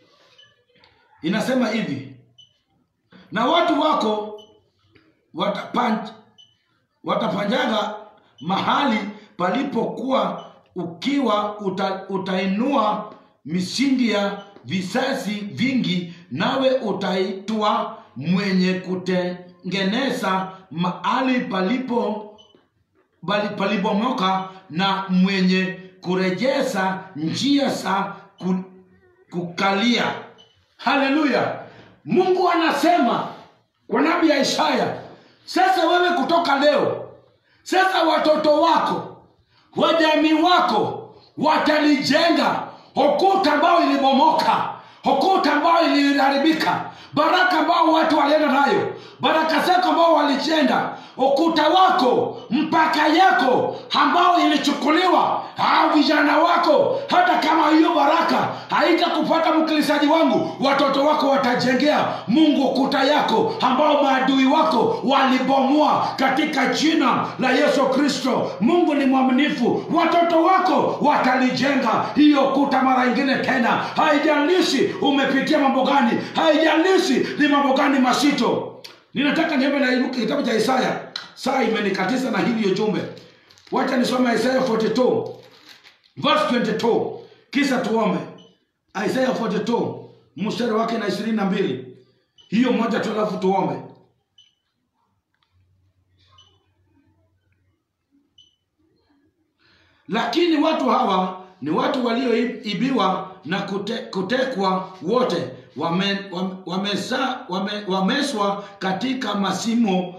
inasema hivi na watu wako watapanj, watapanjaga mahali palipokuwa ukiwa uta, utainua misingi ya visasi vingi nawe utaitwa mwenye kutengeneza mahali palipo bali palibomoka na mwenye kurejeza njia za ku, kukalia haleluya mungu anasema kwa nabii ya isaya sasa wewe kutoka leo sasa watoto wako wajamii wako watalijenga ukuta ambao ilibomoka ukuta ambao iliharibika baraka ambao watu walienda nayo baraka zako ambao walijenga ukuta wako mpaka yako ambao ilichukuliwa au vijana wako hata kama hiyo baraka haitakupata mkilisaji wangu watoto wako watajengea mungu ukuta yako ambao maadui wako walibomoa katika jina la yesu kristo mungu ni mwaminifu watoto wako watalijenga hiyo kuta mara ingine tena haijalishi umepitia mambo gani haijalishi ni mambo gani masito ninataka niombe na kitabu cha isaya saa imenikatiza na hili ujumbe wacha nisome isaya 42 verse 22 kisa tuombe isaya 42 mstari wake na ishirini na mbili hiyo moja tu alafu tuombe lakini watu hawa ni watu walioibiwa na kute, kutekwa wote wame, wame, wamesa, wame, wameswa katika masimo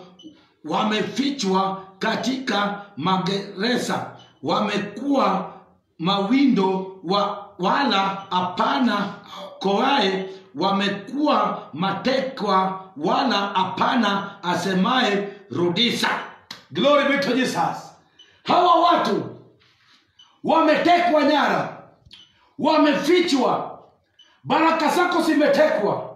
wamefichwa katika magereza wamekuwa mawindo wa, wala hapana koae wamekuwa matekwa wala hapana asemaye rudisha glory be to jesus hawa watu wametekwa nyara wamefichwa baraka zako zimetekwa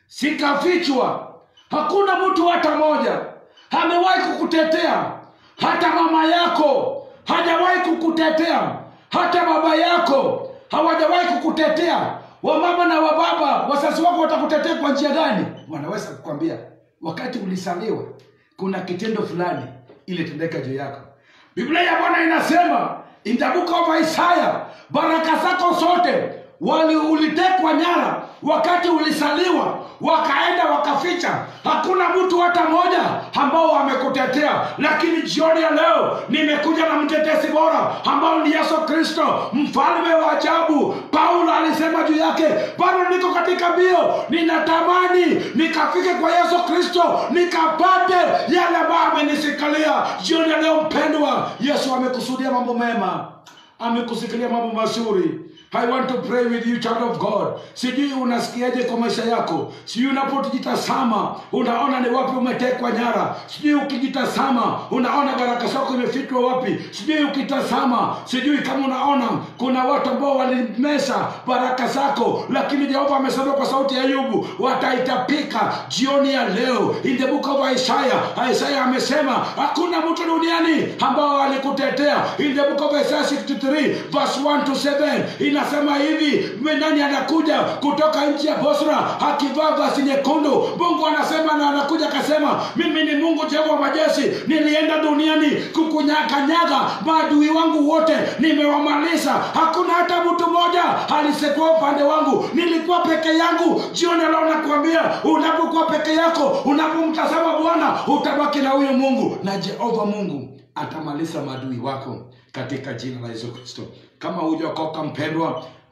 zikafichwa hakuna mtu hata moja amewahi kukutetea hata mama yako hajawahi kukutetea hata baba yako hawajawahi kukutetea wamama na wababa wazazi wako watakutetea kwa njia gani wanaweza kukwambia wakati ulisaliwa kuna kitendo fulani ilitendeka juu yako biblia ya bwana inasema in the book of isaya baraka zako zote wali ulitekwa nyara wakati ulisaliwa wakaenda wakaficha hakuna mtu hata mmoja ambao wamekutetea lakini jioni ya leo nimekuja na mtetezi bora ambao ni yesu kristo mfalme wa ajabu paulo alisema juu yake bado niko katika bio ninatamani nikafike kwa yesu kristo nikapate yale ambayo amenisikalia jioni ya leo mpendwa yesu amekusudia mambo mema amekusikilia mambo mazuri I want to pray with you child of God. Sijui unasikiaje kwa maisha yako, sijui unapojitazama unaona ni wapi umetekwa nyara, sijui ukijitazama unaona baraka zako imefichwa wapi, sijui ukitazama, sijui kama unaona kuna watu ambao walimesa baraka zako, lakini Jehova amesema kwa sauti ya Ayubu wataitapika jioni ya leo. In the book of Isaiah, Isaiah amesema hakuna mtu duniani ambao alikutetea. In the book of Isaiah 63 verse 1 to 7 inasema hivi nani anakuja kutoka nchi ya bosra akivaa vazi nyekundu mungu anasema na anakuja akasema mimi ni mungu jehova wa majeshi nilienda duniani kukunyakanyaga maadui wangu wote nimewamaliza hakuna hata mtu mmoja alisekua upande wangu nilikuwa peke yangu jioni leo nakuambia unapokuwa peke yako unapomtazama bwana utabaki na huyo mungu na jehova mungu atamaliza maadui wako katika jina la yesu kristo kama hujaokoka mpendwa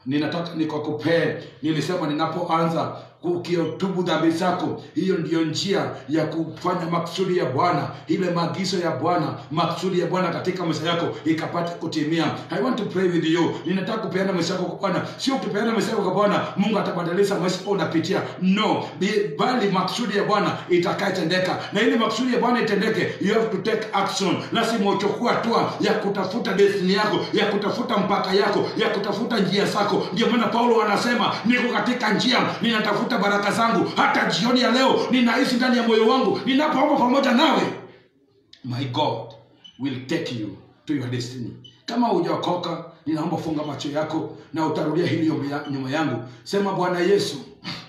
ninataka nikakupee nilisema ninapoanza ukiotubu dhambi zako hiyo ndiyo njia ya kufanya makusudi ya bwana ile maagizo ya bwana makusudi ya bwana katika maisha yako ikapata kutimia i want to pray with you ninataka kupeana maisha yako kwa bwana sio ukipeana maisha yako kwa bwana mungu atabadilisha maisha yako unapitia no Bi- bali makusudi ya bwana itakayetendeka na ili makusudi ya bwana itendeke you have to take action lazima uchukue hatua ya kutafuta destiny yako ya kutafuta mpaka yako ya kutafuta njia zako ndio maana paulo anasema niko katika njia ninatafuta baraka zangu hata jioni ya leo ninaishi ndani ya moyo wangu ninapoomba pamoja nawe my god will take you to your destiny kama hujaokoka ninaomba funga macho yako na utarudia hili ombi ya- nyuma yangu sema bwana yesu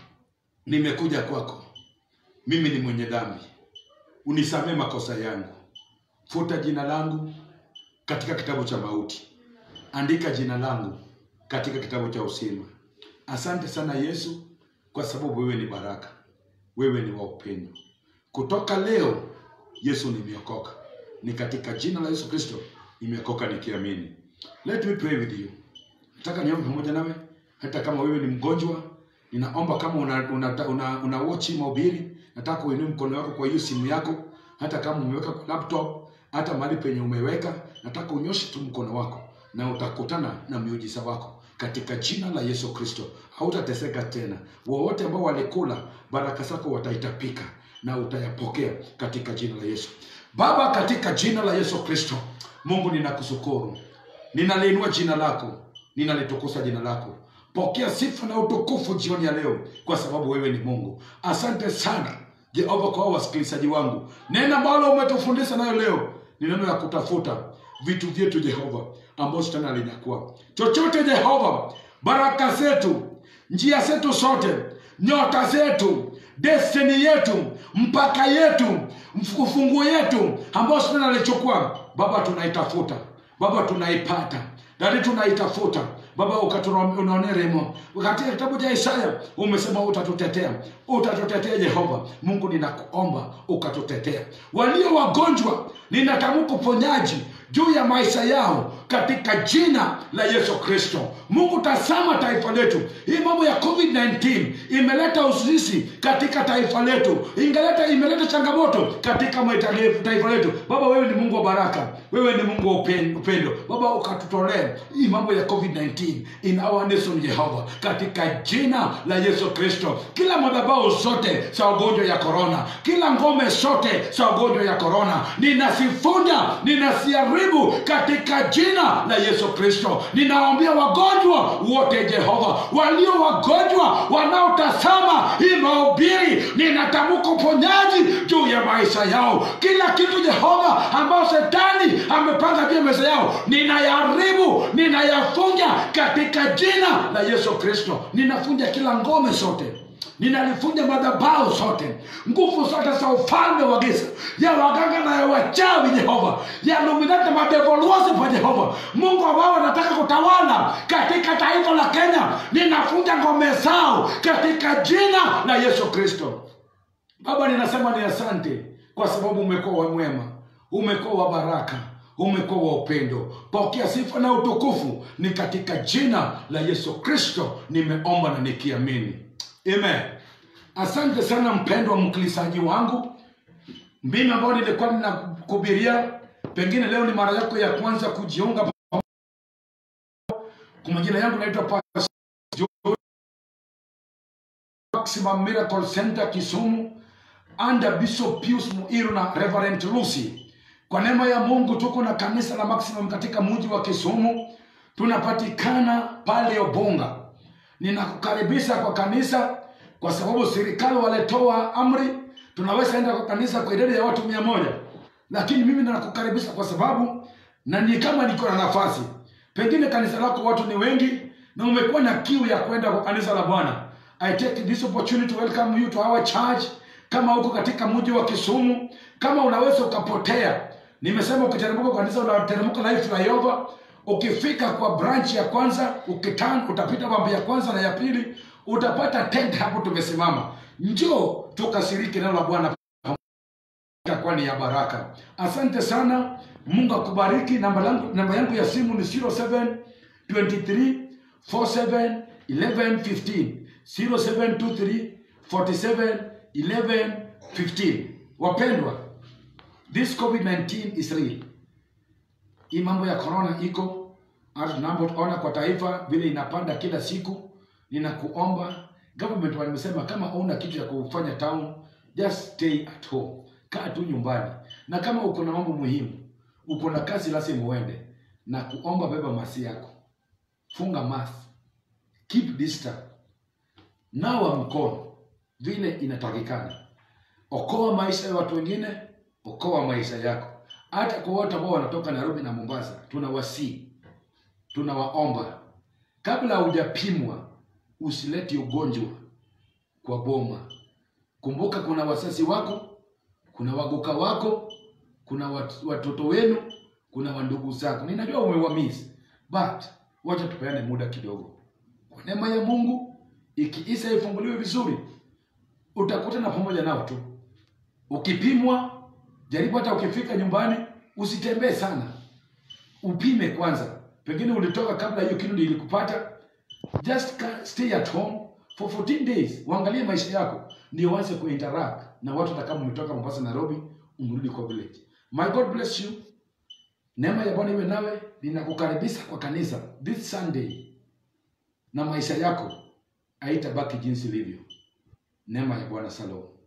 nimekuja kwako mimi ni mwenye dhambi unisamee makosa yangu futa jina langu katika kitabu cha mauti andika jina langu katika kitabu cha uzima asante sana yesu kwa sababu wewe ni baraka wewe ni wa upendo kutoka leo yesu nimeokoka ni katika jina la yesu kristo nimeokoka nikiamini let me pray with you nataka niombe pamoja nawe hata kama wewe ni mgonjwa ninaomba kama una, una, una, una watch mahubiri nataka uinue mkono wako kwa hiyo simu yako hata kama umeweka kwa laptop hata mahali penye umeweka nataka unyoshe tu mkono wako na utakutana na miujiza wako katika jina la yesu kristo hautateseka tena wowote ambao walikula baraka zako wataitapika na utayapokea katika jina la yesu baba katika jina la yesu kristo mungu ninakushukuru ninaliinua jina lako ninalitukuza jina lako pokea sifa na utukufu jioni ya leo kwa sababu wewe ni mungu asante sana jehova kwa hao wasikilizaji wangu neno ambalo umetufundisha nayo leo ni neno ya kutafuta vitu vyetu jehova ambao shetani alinyakua chochote jehova baraka zetu njia zetu zote nyota zetu destiny yetu mpaka yetu mf- ufunguo yetu ambao shetani alichukua baba tunaitafuta baba tunaipata dadi tunaitafuta baba ukatunaonea remo katika kitabu cha isaya umesema utatutetea utatutetea jehova mungu ninakuomba ukatutetea walio wagonjwa ninatamka uponyaji juu ya maisha yao katika jina la yesu kristo mungu tazama taifa letu hii mambo ya covid-19 imeleta usisi katika taifa letu ingeleta imeleta changamoto katika maita- taifa letu baba wewe ni mungu wa baraka wewe ni mungu wa upen- upendo baba ukatutolee hii mambo ya covid-19 in our nation jehova katika jina la yesu kristo kila madhabau zote za ugonjwa ya korona kila ngome zote za ugonjwa ya korona ninasifunja ninasiharibu katika jina la yesu kristo ninawaambia wagonjwa wote jehova walio wagonjwa wanaotazama hii mahubiri ninatamka uponyaji juu ya maisha yao kila kitu jehova ambao shetani amepanga juu ya maisha yao ninayaharibu ninayafunja katika jina la yesu kristo ninafunja kila ngome zote ninalifunja madhabao zote nguvu zote za ufalme wa giza ya waganga na ya wachawi jehova ya luminati madevoluosi pa jehova mungu ambao wanataka kutawala katika taifa la kenya ninafunja ngome zao katika jina la yesu kristo baba ninasema ni asante kwa sababu umekuwa wa mwema umekuwa wa baraka umekuwa wa upendo pokea sifa na utukufu ni katika jina la yesu kristo nimeomba na nikiamini amen asante sana mpendwa mkilisaji wangu mimi ambao nilikuwa ninakubiria pengine leo ni mara yako ya kwanza kujiunga kwa majina yangu naitwa Pastor Joe, Maximum Miracle Center Kisumu under Bishop Pius Muiru na Reverend Lucy. Kwa neema ya Mungu tuko na kanisa la Maximum katika mji wa Kisumu, tunapatikana pale Obonga. Ninakukaribisha kwa kanisa kwa sababu serikali walitoa amri, tunaweza enda kwa kanisa kwa idadi ya watu mia moja, lakini mimi nakukaribisha kwa sababu na ni kama niko na nafasi, pengine kanisa lako watu ni wengi na umekuwa na kiu ya kwenda kwa kanisa la Bwana. I take this opportunity to welcome you to our church. Kama uko katika mji wa Kisumu, kama unaweza ukapotea, nimesema ukiteremka kwa kanisa unateremka live flyover, ukifika kwa branch ya kwanza ukitan, utapita mambo ya kwanza na ya pili, utapata tent hapo tumesimama. Njoo tukashiriki neno la Bwana itakuwa ni ya baraka. Asante sana, Mungu akubariki. Namba yangu, namba yangu ya simu ni 07 23 47 11 15 0723 47 11 15 wapendwa this covid-19 is real hii mambo ya corona iko hata tunavyoona kwa taifa vile inapanda kila siku ninakuomba government wamesema kama una kitu ya kufanya town just stay at home kaa tu nyumbani na kama uko na mambo muhimu uko na kazi lazima uende na kuomba beba masi yako funga mask keep distance nawa mkono vile inatakikana okoa maisha ya watu wengine okoa maisha yako hata kwa wote ambao wanatoka nairobi na mombasa tunawasii tunawaomba kabla hujapimwa usilete ugonjwa kwa boma kumbuka kuna wasasi wako kuna wagoka wako kuna wat- watoto wenu kuna wandugu zako ninajua umewamisi but wacha tupeane muda kidogo kwa neema ya mungu ikiisa ifunguliwe vizuri utakutana pamoja nao tu ukipimwa jaribu hata ukifika nyumbani usitembee sana upime kwanza pengine ulitoka kabla hiyo kitu ndio ilikupata just ca- stay at home for 14 days uangalie maisha yako ndio uanze kuinteract na watu hata kama umetoka mombasa nairobi umrudi kwa village my god bless you neema ya bwana iwe nawe ninakukaribisha kwa kanisa this sunday na maisha yako haitabaki jinsi ilivyo neema ya bwana salom